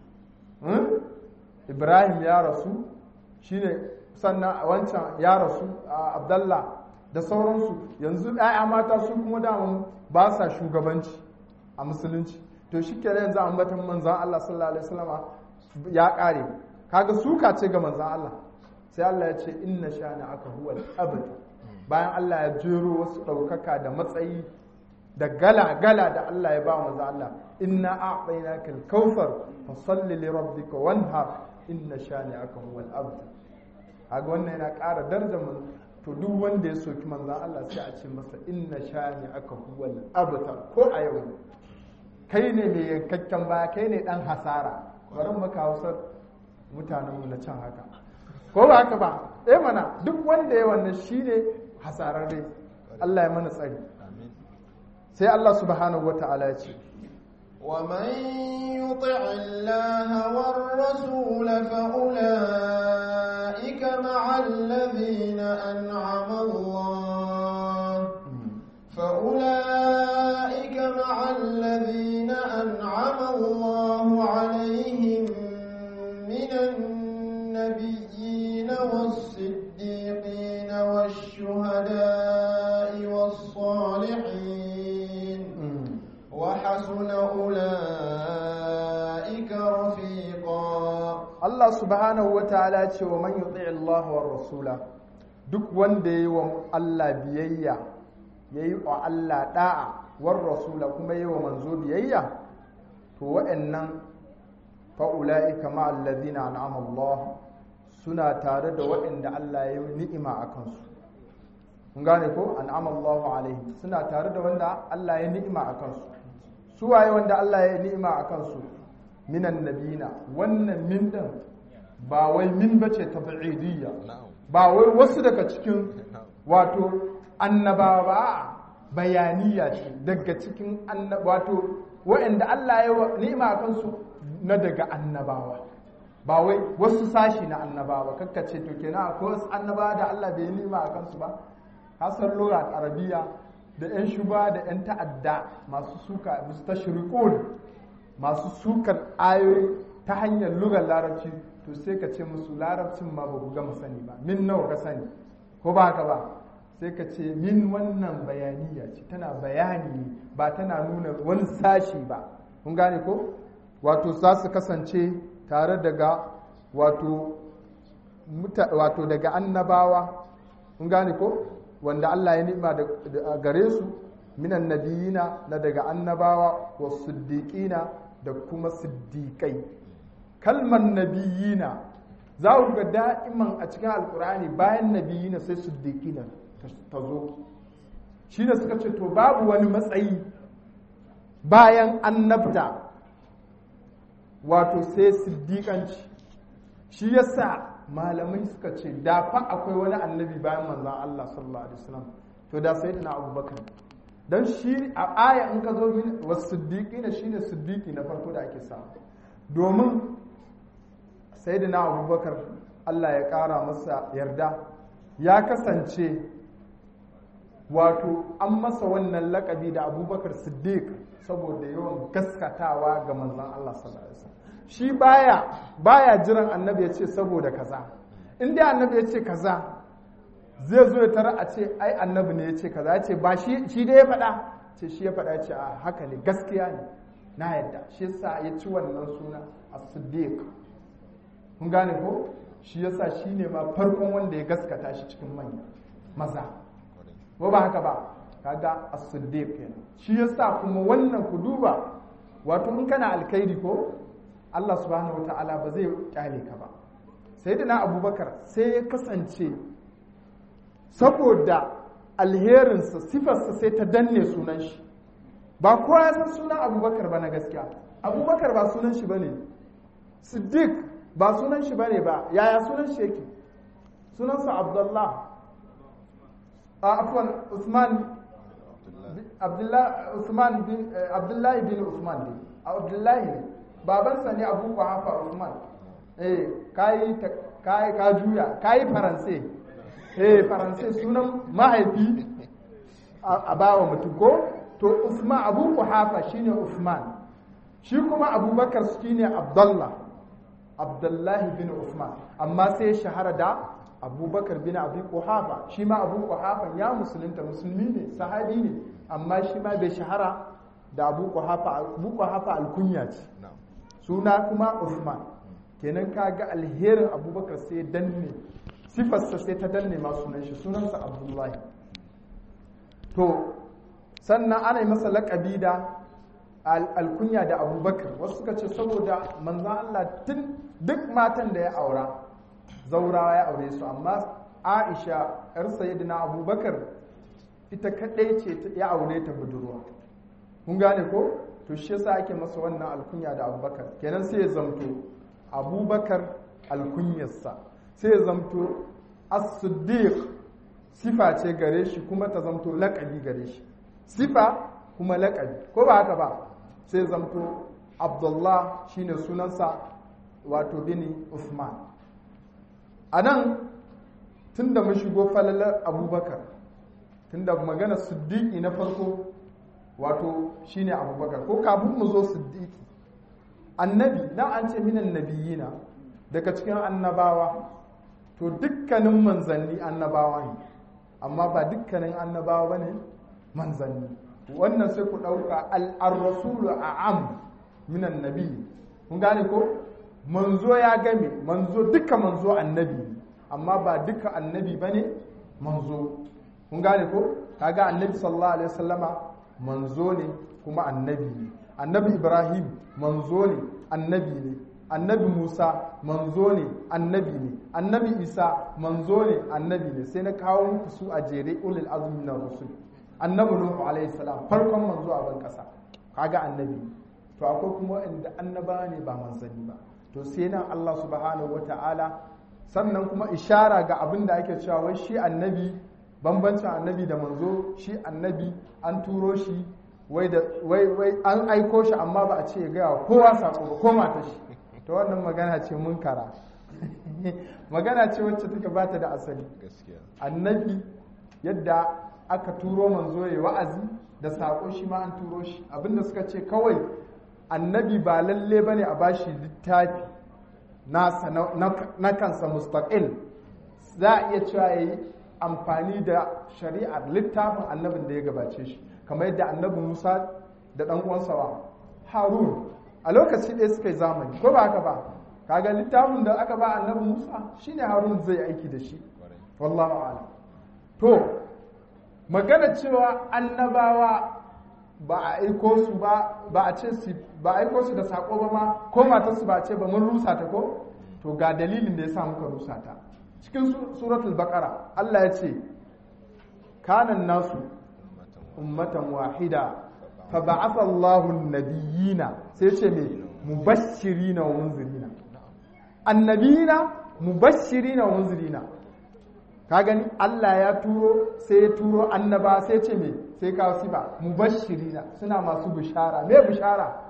Ibrahim ya rasu shine sannan wancan ya rasu Abdallah da sauransu yanzu ƴaƴa mata su kuma daman ba sa shugabanci a musulunci to shi kenan yanzu ambatan manzan Allah sallallahu alaihi wasallama ya kare kaga suka ce ga manzan Allah sai Allah ya ce inna shani aka huwa abad bayan Allah ya jero wasu ɗaukaka da matsayi da gala gala da Allah ya ba manzan Allah inna a'tainaka al-kautsar fa salli li rabbika wanhar inna shani aka huwa abad kaga wannan yana ƙara darajar to duk wanda ya soki manzan Allah sai a ce masa inna shani aka huwal abtar ko a yau kai ne mai yankakken baya kai ne dan hasara bari maka hausar mutanenmu na can haka ko ba haka ba eh mana duk wanda ya wannan shine hasararre Allah ya mana tsari sai Allah subhanahu wata'ala ya ce ومن يطع الله والرسول فأولئك مع الذين أنعم الله فأولئك مع الذين أنعم الله عليهم من النبيين والصديقين والشهداء والصالحين وحسن أولئك رفيقا Allah subhanahu wa ta'ala ce wa man yuti Allah wa rasula duk wanda yayi wa Allah biyayya yayi wa Allah da'a war rasula kuma yayi wa manzo biyayya to wa'annan fa ulaika ma alladhina an'ama Allah suna tare da waɗanda Allah ya yi ni'ima a kansu kun gane ko an'ama Allahu alaihim suna tare da wanda Allah ya ni'ima a kansu su waye wanda Allah ya ni'ima a kansu minan nabina wannan min din ba wai min bace tab'idiyya ba wai wasu daga cikin wato annabawa ba bayaniya ce daga cikin wato waɗanda Allah ya ni'ima a kansu na daga annabawa ba wai wasu sashi na annabawa kakkace to kenan akwai wasu annabawa da Allah bai ni'ima a kansu ba hasan lura arabiya da 'yan shuba da 'yan ta'adda masu suka musu tashriqun masu sukar ayoyi ta hanyar lugar larabci to sai ka ce musu larabcin ma ba ku gama sani ba min nawa ka sani ko ba haka ba sai ka ce min wannan bayaniya ce tana bayani ba tana nuna wani sashi ba kun gane ko wato za su kasance tare daga wato wato daga annabawa kun gane ko wanda Allah ya nima da gare su minan nabiyina na daga annabawa wa siddiqina da kuma siddiqai kalmar nabiyina za ku ga da'iman a cikin alkur'ani bayan nabiyina sai siddiqina ta zo shi da suka ce to babu wani matsayi bayan annabta wato sai siddiƙanci shi yasa malamai suka ce da fa akwai wani annabi bayan manzan Allah sallallahu alaihi wasallam to da sai na abubakar don shi a aya in ka zo min wasu siddiƙi na shi ne siddiƙi na farko da ake samu domin sai na abubakar Allah ya ƙara masa yarda ya kasance wato an masa wannan lakabi da abubakar siddiq saboda yawan gaskatawa ga manzan Allah sallallahu alaihi wasallam shi baya baya jiran annabi ya ce saboda kaza in dai annabi ya ce kaza zai zo ya tara a ce ai annabi ne ya ce kaza ya ce ba shi shi dai ya faɗa ce shi ya faɗa ya ce a haka ne gaskiya ne na yadda shi yasa ya ci wannan suna as-siddiq kun gane ko shi yasa shi ne ma farkon wanda ya gaskata shi cikin manya maza ko ba haka ba kaga as-siddiq kenan shi yasa kuma wannan ku duba wato in kana alkhairi ko Allah subhanahu wata'ala ba zai kyale ka ba sai da na abubakar sai ya kasance saboda alherinsa sifarsa sai ta danne sunan shi ba kowa ya san sunan abubakar ba na gaskiya abubakar ba sunan shi ba ne siddiq ba sunan shi ba ne ba yaya sunan shi yake sunansa abdullah a afwan usman abdullahi bin usman ne abdullahi ne babansa ne abu hafa usman eh kayi kayi ka juya kayi faranse eh faranse sunan mahaifi a bawa mutum ko to usman abu hafa shine usman shi kuma abubakar shine abdullah abdullahi bin usman amma sai shahara da abubakar bin abu kuhafa shi ma abu kuhafa ya musulunta musulmi ne sahabi ne amma shi ma bai shahara da abu kuhafa abu kuhafa alkunya ce suna kuma Uthman kenan kaga alherin abubakar sai danne sifarsa sai ta danne ma sunan shi sunansa abdullahi to sannan ana yi masa laƙabi da alkunya da abubakar wasu suka ce saboda manzan Allah tun duk matan da ya aura zaurawa ya aure su amma aisha yar sayyidina abubakar ita kadai ce ta ya aure ta budurwa kun gane ko to shi yasa ake masa wannan alkunya da abubakar kenan sai ya zamto abubakar alkunyarsa sai ya zamto as-siddiq sifa ce gare shi kuma ta zamto laƙabi gare shi sifa kuma laƙabi ko ba haka ba sai zamto abdullah shine sunansa wato bini usman a nan tun da mun shigo falalar abubakar tun da magana siddiƙi na farko wato shine abubakar ko kafin mu zo siddiƙi annabi na an ce minan nabiyina daga cikin annabawa to dukkanin manzanni annabawa ne amma ba dukkanin annabawa ba ne manzanni wannan sai ku ɗauka al'arrasulu a am minan nabi kun gane ko manzo ya game manzo duka manzo annabi amma ba duka annabi ba ne manzo kun gane ko kaga annabi sallallahu alaihi wasallama manzo ne kuma annabi ne annabi ibrahim manzo ne annabi ne annabi musa manzo ne annabi ne annabi isa manzo ne annabi ne sai na kawo muku su a jere ulul azmi na rusul annabi nuhu alaihi salam farkon manzo a ban kasa kaga annabi to akwai kuma inda annaba ne ba manzanni ba to sai nan Allah subhanahu wata'ala sannan kuma ishara ga abin da ake cewa wai shi annabi bambancin annabi da manzo shi annabi an turo shi wai da wai wai an aiko shi amma ba a ce ya gaya kowa sako ba ko mata shi to wannan magana ce munkara magana ce wacce take bata da asali annabi yadda aka turo manzo ya wa'azi da sako shi ma an turo shi abinda suka ce kawai annabi ba lalle bane a bashi littafi nasa na kansa mustaqil za a iya cewa yayi amfani da shari'ar littafin annabin da ya gabace shi kamar yadda annabi Musa da dan uwansa wa Harun a lokaci ɗaya suka yi zamani ko ba haka ba kaga littafin da aka ba annabi Musa shine Harun zai aiki da shi wallahu a'lam to magana cewa annabawa ba a aiko su ba ba a ce su ba a aiko su da sako ba ma ko matar su ba a ce ba mun rusa ta ko to ga dalilin da yasa muka rusa ta cikin suratul baqara Allah ya ce kanan nasu ummatan wahida fa ba'atha Allahu an-nabiyina sai ce me mubashshirina wa munzirina annabiyina mubashshirina wa munzirina ka gani Allah ya turo sai ya turo annaba sai ce me sai kawo sifa mubashirina suna masu bishara me bishara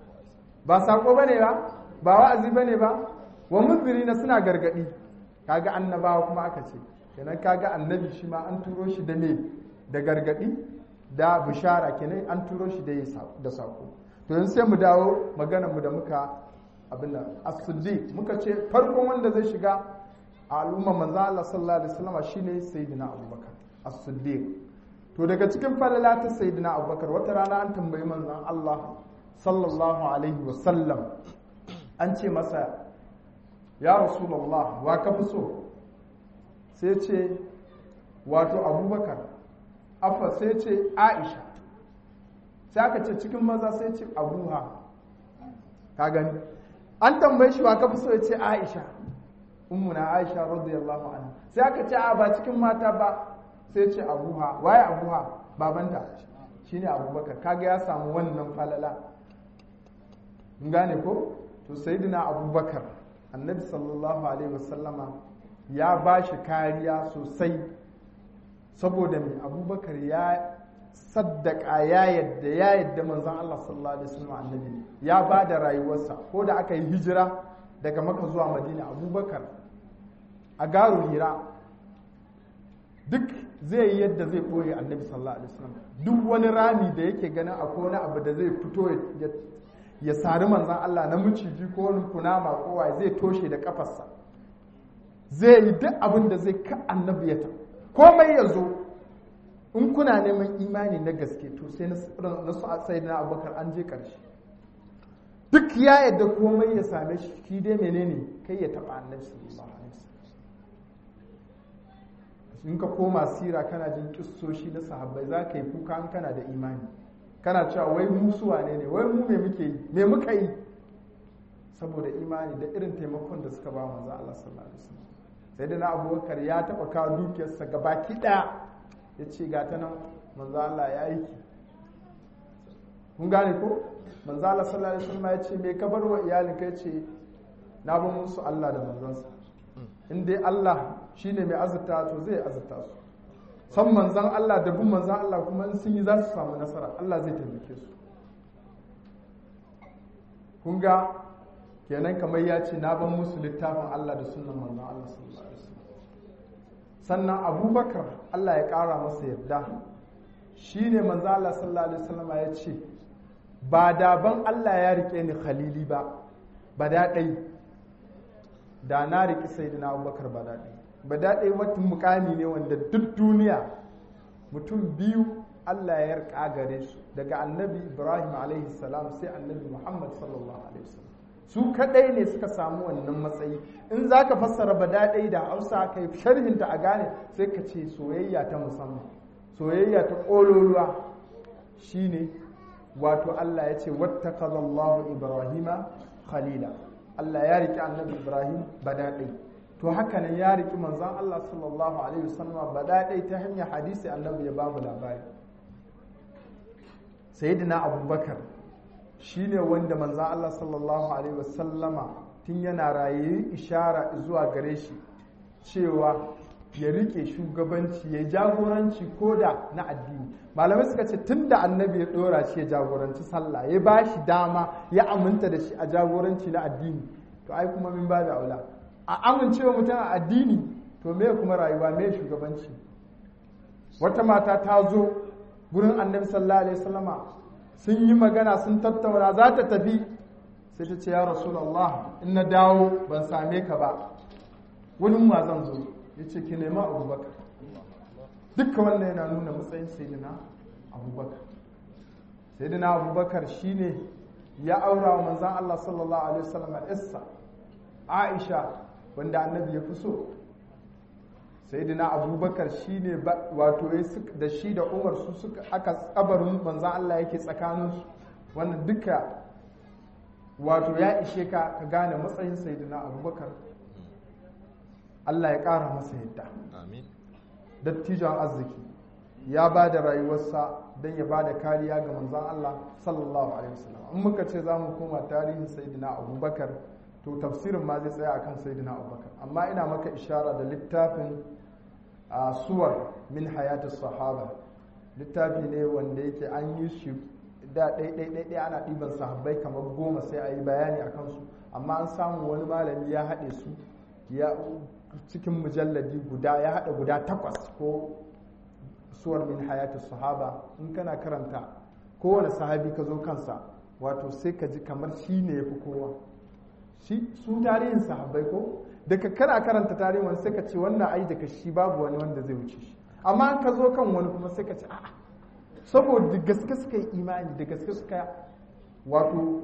ba sako bane ba ba wa'azi bane ba wa munzirina suna gargadi kaga annabawa kuma aka ce kenan kaga annabi shi ma an turo shi da me da gargadi da bishara kenan an turo shi da da sako to yanzu sai mu dawo maganar mu da muka abin nan as-siddiq muka ce farkon wanda zai shiga a al'umma manzo Allah sallallahu alaihi wasallam shine sayyidina Abubakar as-Siddiq to daga cikin falala ta sayyidina Abubakar wata rana an tambayi manzon Allah sallallahu alaihi wasallam an ce masa ya rasulullah wa ka fi so sai ce wato Abubakar afa sai ce Aisha sai aka ce cikin maza sai ce Abuha ka gani an tambaye shi wa ka fi so ya ce Aisha ummuna aisha radiyallahu anha sai aka ce a ba cikin mata ba sai ce abuha waye abuha babanta shine abubakar kaga ya samu wannan falala mun gane ko to sayyidina abubakar annabi sallallahu alaihi wasallama ya ba shi kariya sosai saboda mai abubakar ya saddaka ya yadda ya yadda manzon Allah sallallahu alaihi wasallam annabi ya ba da rayuwarsa ko da aka yi hijira daga maka zuwa madina abubakar a garu hira duk zai yi yadda zai ɓoye annabi sallallahu alaihi wasallam duk wani rami da yake ganin akwai wani abu da zai fito ya sari manzan Allah na miciji ko wani kunama kowa zai toshe da kafarsa zai yi duk abin da zai ka annabi ya komai ya zo in kuna neman imani na gaske to sai na su sai na abubakar an je ƙarshe duk ya yadda komai ya same shi shi dai menene kai ya taɓa annabi sallallahu alaihi in ka koma sira kana jin kissoshi na sahabbai za ka yi kuka an kana da imani kana cewa wai mu su wane ne wai mu me muke yi me muka yi saboda imani da irin taimakon da suka ba manzo Allah sallallahu alaihi wasallam sai da na abubakar ya taɓa kawo dukiyarsa gabaki ɗaya ya ce ga ta nan manzo Allah ya aiki kun gane ko manzo Allah sallallahu alaihi wasallam ya ce me ka bar wa iyalin kai ce na bar musu Allah da manzansa in dai Allah shine mai azurta to zai azurta su san manzan Allah da bin manzan Allah kuma in sun yi za su samu nasara Allah zai taimake su kun ga kenan kamar ya ce na ban musu littafin Allah da sunan manzan Allah sallallahu alaihi wasallam sannan abubakar Allah ya ƙara masa yarda shi ne manzan Allah sallallahu alaihi wasallam ya ce ba da ban Allah ya rike ni khalili ba ba da ɗai da na riƙi sai na abubakar ba da ɗai ba da ɗai wata mukami ne wanda duk duniya mutum biyu Allah ya yarka gare su daga annabi Ibrahim alaihi salam sai annabi Muhammad sallallahu alaihi wasallam su kadai ne suka samu wannan matsayi in za ka fassara ba daɗai da hausa kai sharhinta a gane sai ka ce soyayya ta musamman soyayya ta ƙololuwa shine wato Allah ya ce wattakazallahu ibrahima khalila Allah ya riki annabi Ibrahim ba daɗai to haka nan ya riki manzon Allah sallallahu alaihi wasallam ba daɗai ta hanyar hadisi annabi ya bamu labari sayyidina abubakar shi ne wanda manzan Allah sallallahu Alaihi wasallama tun yana raye ishara zuwa gare shi cewa ya rike shugabanci ya jagoranci ko da na addini malamai suka ce tun da annabi ya dora shi ya jagoranci sallah ya ba shi dama ya aminta da shi a jagoranci na addini to ai kuma min ba da aula a amincewa mutum a addini to me kuma rayuwa me shugabanci wata mata ta zo gurin annabi sallallahu alaihi wasallama sun yi magana sun tattauna za ta tafi sai ta ce ya rasulallah in na dawo ban same ka ba wurin ma zan zo ya ce ki nema abubakar dukkan wannan yana nuna matsayin sayyidina abubakar sayyidina abubakar shine ya aura wa manzan Allah sallallahu alaihi wasallam issa Aisha wanda annabi ya fi so sayyidina abubakar shine wato da shi da umar su suka aka tsabarin manzan Allah yake tsakaninsu wannan duka wato ya ishe ka ka gane matsayin sayyidina abubakar Allah ya ƙara masa yadda dattijon arziki ya ba da rayuwarsa don ya ba da kariya ga manzan Allah sallallahu alaihi wasallam in muka ce za mu koma tarihin sayyidina abubakar to tafsirin ma zai tsaya akan sayyidina abubakar amma ina maka ishara da littafin a suwar min hayatu sahaba littafi ne wanda yake an yi shi da ɗaiɗaiɗaiɗai ana ɗiban sahabbai kamar goma sai a yi bayani a kansu amma an samu wani malami ya haɗe su ya cikin mujalladi guda ya haɗa guda takwas ko suwar min hayatu sahaba in kana karanta kowane sahabi ka zo kansa wato sai ka ji kamar shi ne ya fi kowa su tarihin sahabbai ko daga kana karanta tarihin wani sai ka ce wannan ai daga shi babu wani wanda zai wuce shi amma an ka zo kan wani kuma sai ka ce a'a saboda gaske suka yi imani da gaske suka wato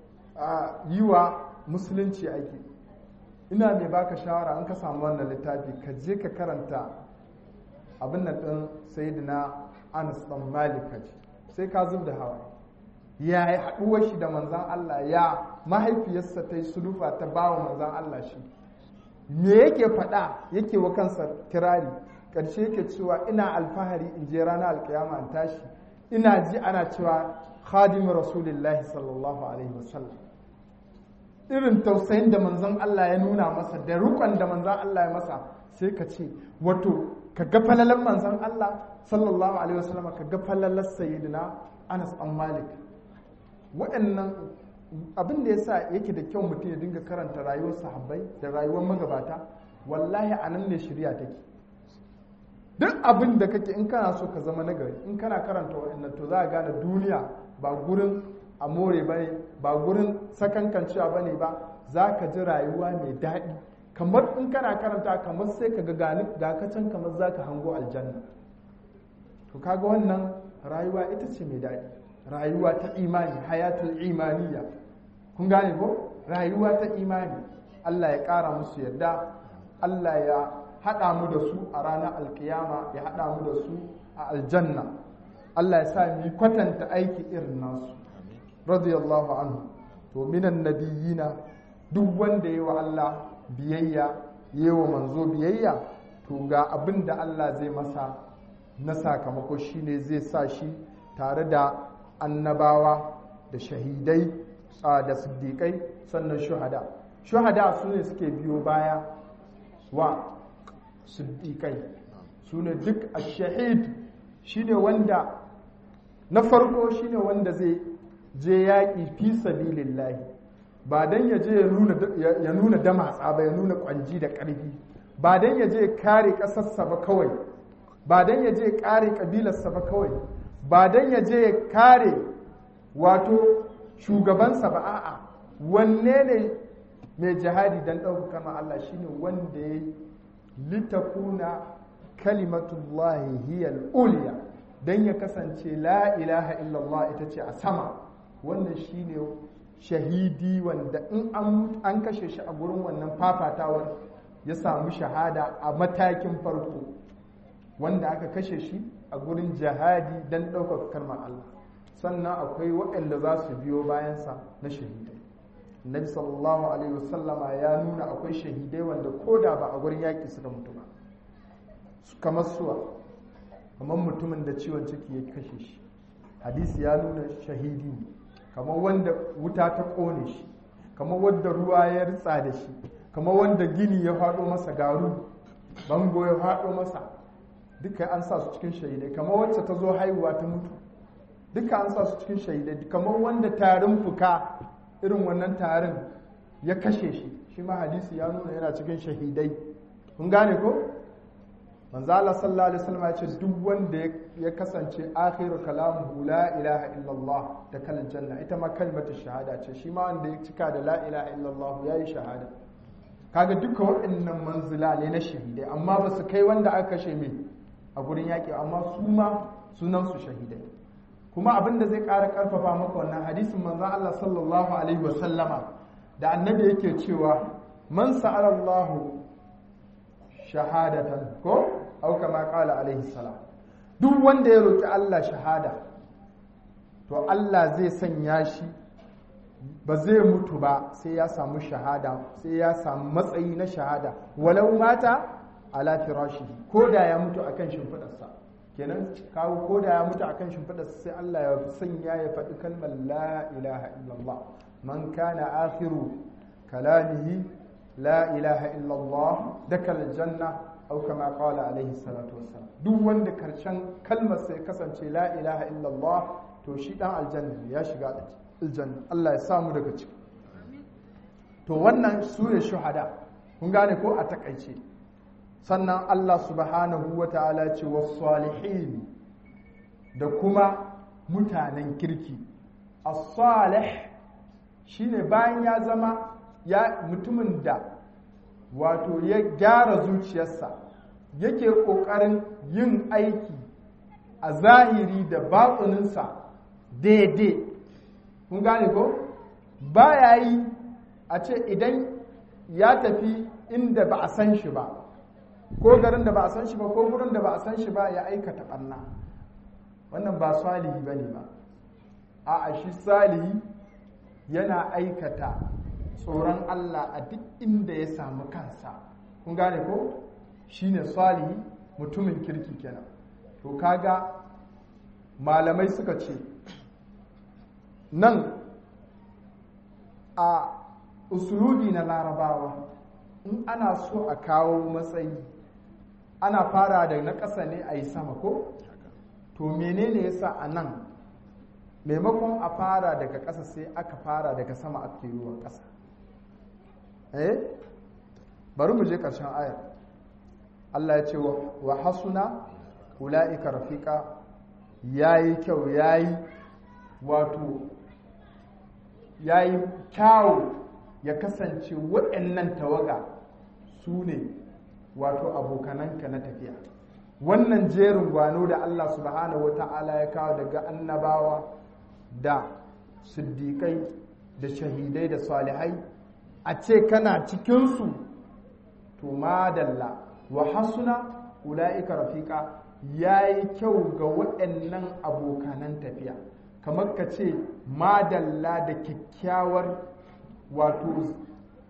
yi wa musulunci aiki ina mai baka shawara an ka samu wannan littafi ka je ka karanta abin nan ɗin sayyidina anas ɗan malik sai ka zub da hawa ya yi haɗuwar shi da manzan Allah ya mahaifiyarsa ta yi sulufa ta ba wa manzan Allah shi me yake faɗa yake wa kansa kirari ƙarshe yake cewa ina alfahari in je ranar alkiyama in tashi ina ji ana cewa khadimin rasulillahi sallallahu alaihi wasallam irin tausayin da manzan Allah ya nuna masa da rukon da manzan Allah ya masa sai ka ce wato ka ga falalan manzan Allah sallallahu alaihi wasallam ka ga falalan sayyidina Anas an Malik waɗannan abin da ya sa yake da kyau mutum ya dinga karanta rayuwar sahabbai da rayuwar magabata wallahi a nan ne shirya take duk abin da kake in kana so ka zama nagari in kana karanta waɗannan to za a gane duniya ba gurin amore ba ne ba gurin sakankancewa ba ne ba za ka ji rayuwa mai daɗi kamar in kana karanta kamar sai ka ga gani ga can kamar za ka hango aljanna to kaga wannan rayuwa ita ce mai daɗi rayuwa ta imani hayatul imaniya kun gane ko rayuwa ta imani Allah ya ƙara musu yadda Allah ya haɗa mu da su a ranar alkiyama ya haɗa mu da su a aljanna Allah ya sa mu kwatanta aiki irin nasu radiyallahu anhu to minan nabiyina duk wanda yi wa Allah biyayya yi wa manzo biyayya to ga abin da Allah zai masa na sakamako shine zai sa shi tare da annabawa da shahidai da siddiƙai sannan shuhada shuhada su ne suke biyo baya wa siddiƙai su ne duk a shahid shine wanda na farko shine wanda zai je yaƙi fi sabilillahi ba don ya je ya nuna damatsa ba ya nuna kwanji da ƙarfi ba don ya je kare ƙasarsa ba kawai ba don ya je kare ƙabilarsa ba kawai ba don ya je kare wato shugabansa ba a'a wanne ne mai jihadi don ɗaukaka ma Allah shine wanda ya litakuna kalimatullahi hiyal uliya don ya kasance la ilaha illallah ita ce a sama wannan shine shahidi wanda in an kashe shi a gurin wannan fafatawar ya samu shahada a matakin farko wanda aka kashe shi a gurin jihadi don ɗaukaka kalmar Allah sannan akwai waɗanda za su biyo bayansa na shahidai nabi sallallahu alaihi wasallama ya nuna akwai shahidai wanda ko da ba a gurin yaƙi suka mutu ba kamar suwa kamar mutumin da ciwon ciki ya kashe shi hadisi ya nuna shahidi ne kamar wanda wuta ta ƙone shi kamar wanda ruwa ya ritsa da shi kamar wanda gini ya faɗo masa garu bango ya faɗo masa duka an sa su cikin shahidai kamar wacce ta zo haihuwa ta mutu duka an sa su cikin shahidai kamar wanda tarin fuka irin wannan tarin ya kashe shi shi ma hadisi ya nuna yana cikin shahidai kun gane ko manzo Allah sallallahu alaihi wasallam ya ce duk wanda ya kasance akhiru kalamuhu la ilaha illallah da kalin janna ita ma kalmatu shahada ce shi ma wanda ya cika da la ilaha illallah yayi shahada kaga duka waɗannan manzila ne na shahidai amma ba su kai wanda aka kashe mai a gurin yaƙi amma su ma sunan su shahidai kuma abin da zai ƙara ƙarfafa maka wannan hadisin manzo Allah sallallahu alaihi wasallama da annabi yake cewa man sa'ala Allahu shahadatan ko au kama qala alaihi salam duk wanda ya roki Allah shahada to Allah zai sanya shi ba zai mutu ba sai ya samu shahada sai ya samu matsayi na shahada walau mata ala firashi ko da ya mutu akan shimfidarsa kenan kawo ko da ya mutu akan shimfidarsa sai Allah ya sanya ya faɗi kalmar la ilaha illallah man kana akhiru kalamihi la ilaha illallah dakal janna au kama qala alaihi salatu wassalam duk wanda karshen kalmar sai kasance la ilaha illallah to shi dan aljanna ya shiga aljanna Allah ya samu daga ciki to wannan su ne shuhada kun gane ko a takaice sannan Allah subhanahu wa ta'ala ce was-salihin da kuma mutanen kirki as-salih shine bayan ya zama ya mutumin da wato ya gyara zuciyarsa yake ƙoƙarin yin aiki a zahiri da batsuninsa daidai kun gane ko ba ya yi a ce idan ya tafi inda ba a san shi ba ko garin da ba a san shi ba ko gurin da ba a san shi ba ya aikata ɓanna wannan ba salihi ba ne ba a shi salihi yana aikata tsoron Allah a duk inda ya samu kansa kun gane ko shine salihi mutumin kirki kenan to kaga malamai suka ce nan a usulubi na larabawa in ana so a kawo matsayi ana fara da na ƙasa ne a yi sama ko to menene yasa a nan maimakon a fara daga ƙasa sai aka fara daga sama aka yi ruwan ƙasa eh bari mu je ƙarshen ayar Allah ya ce wa hasuna ula'ika rafiqa yayi kyau yayi wato yayi kyawu ya kasance waɗannan tawaga su ne wato abokananka na tafiya wannan jerin gwano da Allah subhanahu wata'ala ya kawo daga annabawa da siddiƙai da shahidai da salihai a ce kana cikinsu to madalla wa hasuna ula'ika rafiqa ya yi kyau ga waɗannan abokanan tafiya kamar ka ce madalla da kyakkyawar wato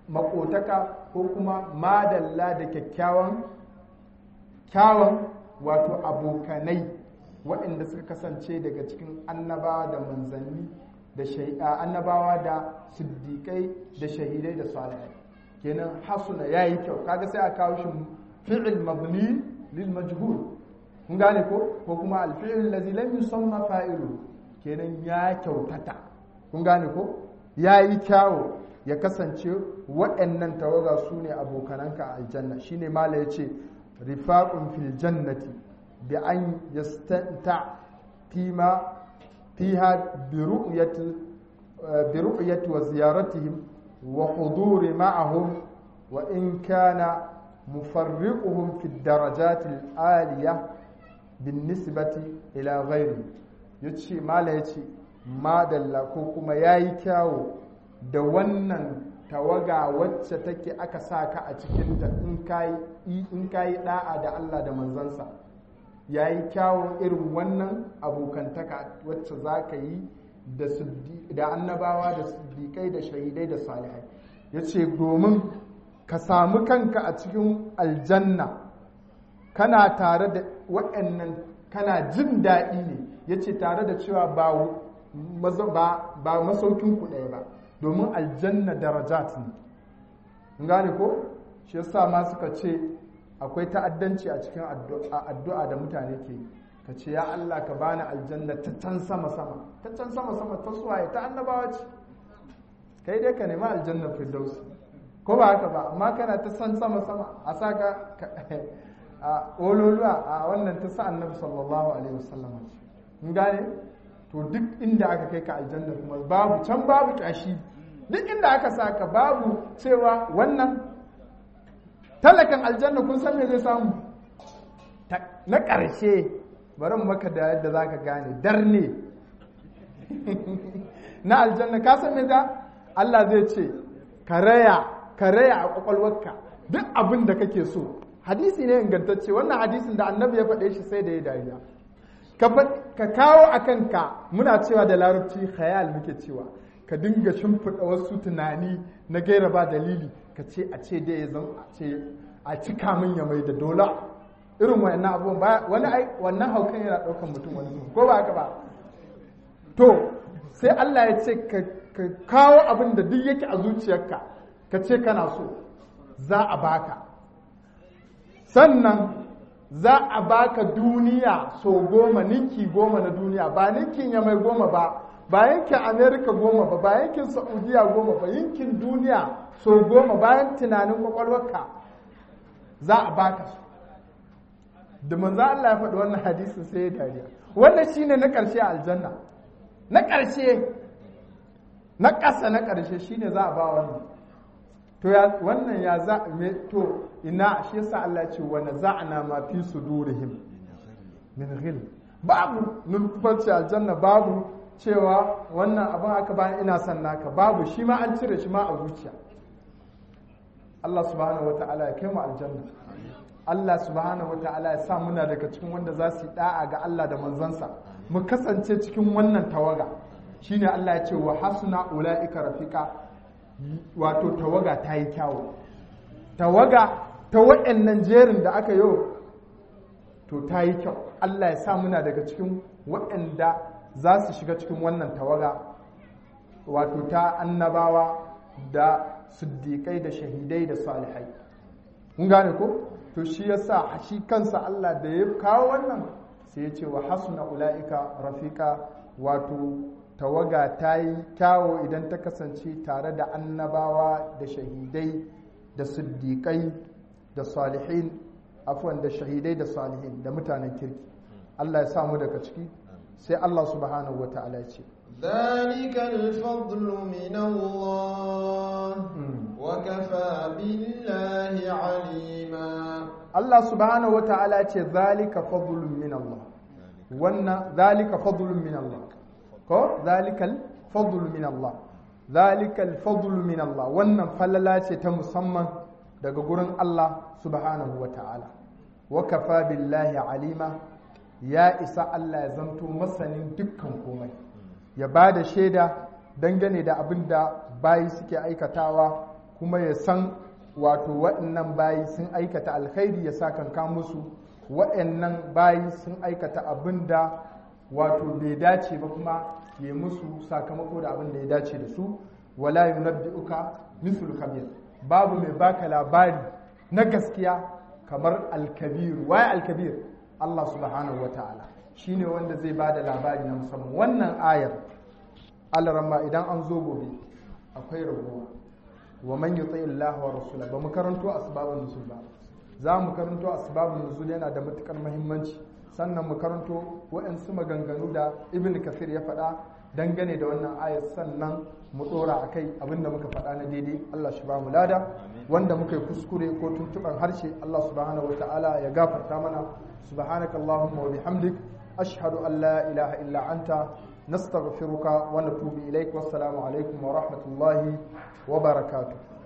makotaka ko kuma madalla da kyakkyawan kyawun wato abokanai waɗanda suka kasance daga cikin annabawa da manzanni da annabawa da siddiƙai da shahidai da salihai kenan hasuna ya yi kyau kaga sai a kawo shi fi'il mabni lil majhul kun gane ko ko kuma al fi'il ladhi lam yusamma fa'ilu kenan ya kyautata kun gane ko ya yi kyawo ya kasance waɗannan tawaga su ne abokananka a aljanna shine mala ya ce rifaqun fil jannati bi an yastanta fima fiha bi ru'yati bi ru'yati wa ziyaratihim wa huduri ma'ahum wa in kana mufarriquhum fi darajat al-aliyah bin nisbati ila ghairi yace mala yace madalla ko kuma yayi kyawo da wannan tawaga wacce take aka sa ka a cikinta in kayi in kayi da'a da Allah da manzansa yayi kyawun irin wannan abokantaka wacce za ka yi da annabawa da siddiƙai da shahidai da salihai ya ce domin ka samu kanka a cikin aljanna kana tare da waɗannan kana jin daɗi ne ya ce tare da cewa ba masaukin ku ɗaya ba domin aljanna darajat ne gane ko shi yasa ma suka ce akwai ta'addanci a cikin addu'a da mutane ke ka ce ya Allah ka bani aljanna ta can sama sama ta can sama sama ta suwaye ta annabawa ce kai dai ka nemi aljanna firdausi ko ba haka ba amma kana ta san sama sama a saka a ololuwa a wannan ta sa annabi sallallahu alaihi wasallam ce gane to duk inda aka kai ka aljanna kuma babu can babu kyashi duk inda aka saka babu cewa wannan talakan aljanna kun san me zai samu na ƙarshe bari maka da yadda za ka gane darne na aljanna ka san me za Allah zai ce karaya karaya a kwakwalwarka duk abin da kake so hadisi ne ingantacce wannan hadisin da annabi ya faɗe shi sai da ya dariya ka kawo a kanka muna cewa da larabci khayal muke cewa ka dinga shimfiɗa wasu tunani na gaira ba dalili ka ce a ce da ya zan a ce a cika min ya mai da dola irin wannan abubuwan wani ai wannan haukan yana ɗaukan mutum wani zuwa ko ba haka ba to sai Allah ya ce ka kawo abin da duk yake a zuciyarka ka ce kana so za a baka sannan za a baka duniya so goma ninki goma na duniya ba ninkin ya mai goma ba ba yankin amerika goma ba ba yankin saudiya goma ba yankin duniya so goma bayan tunanin kwakwalwarka za a baka su da manzo Allah ya faɗi wannan hadisin sai ya dariya wannan shine na ƙarshe a aljanna na ƙarshe na ƙasa na ƙarshe shine za a ba wannan to ya wannan ya za me to ina shi yasa Allah ya ce wa naza'na ma fi sudurihim min ghil babu nulfarci aljanna babu cewa wannan abin aka bayan ina son naka babu shi ma an cire shi ma a zuciya Allah subhanahu wa ta'ala ya kai mu aljanna Allah subhanahu wa ta'ala ya sa muna daga cikin wanda za su yi da'a ga Allah da manzansa mu kasance cikin wannan tawaga shine Allah ya ce wa hasuna ula'ika rafiqa wato tawaga ta yi kyawu tawaga ta waɗannan jerin da aka yi to ta yi kyau Allah ya sa muna daga cikin waɗanda za su shiga cikin wannan tawaga wato ta annabawa da siddiƙai da shahidai da salihai mun gane ko to shi yasa shi kansa Allah da ya kawo wannan sai ya ce wa hasuna ula'ika rafiqa wato tawaga ta yi kyawo idan ta kasance tare da annabawa da shahidai da siddiƙai da salihin afwan da shahidai da salihin da mutanen kirki Allah ya samu daga ciki sai Allah subhanahu wa ta'ala ce ذلك الفضل من الله وكفى بالله عليما Allah subhanahu wa ta'ala ce zalika fadlun min Allah wannan zalika fadlun min Allah ko zalikal fadlun min Allah zalikal fadlun min Allah wannan falala ce ta musamman daga gurin Allah subhanahu wa ta'ala wa kafa billahi alima ya isa Allah ya zanto masanin dukkan komai ya ba da shaida dangane da abin da bayi suke aikatawa kuma ya san wato waɗannan bayi sun aikata alkhairi ya sakanka musu waɗannan bayi sun aikata abin da wato bai dace ba kuma ya musu sakamako da abin da ya dace da su wala yunabbi'uka mithlu khabir babu mai baka labari na gaskiya kamar alkabir waye alkabir Allah subhanahu wata'ala shine wanda zai bada labari na musamman wannan ayar alarama idan an zo gobe akwai ragowa wa man yuti Allah wa rasula ba mu karanto asbabun nuzul ba za mu karanto asbabun nuzul yana da matukar muhimmanci sannan mu karanto waɗansu maganganu da ibn kafir ya faɗa dangane da wannan ayar sannan mu ɗora a kai abinda muka faɗa na daidai Allah shi ba mu lada wanda muka yi kuskure ko tuntuɓar harshe Allah subhanahu wa ta'ala ya gafarta mana subhanaka Allahumma wa bihamdik ashhadu an la ilaha illa anta nastaghfiruka wa natubu ilaik wassalamu alaikum wa rahmatullahi wa barakatuh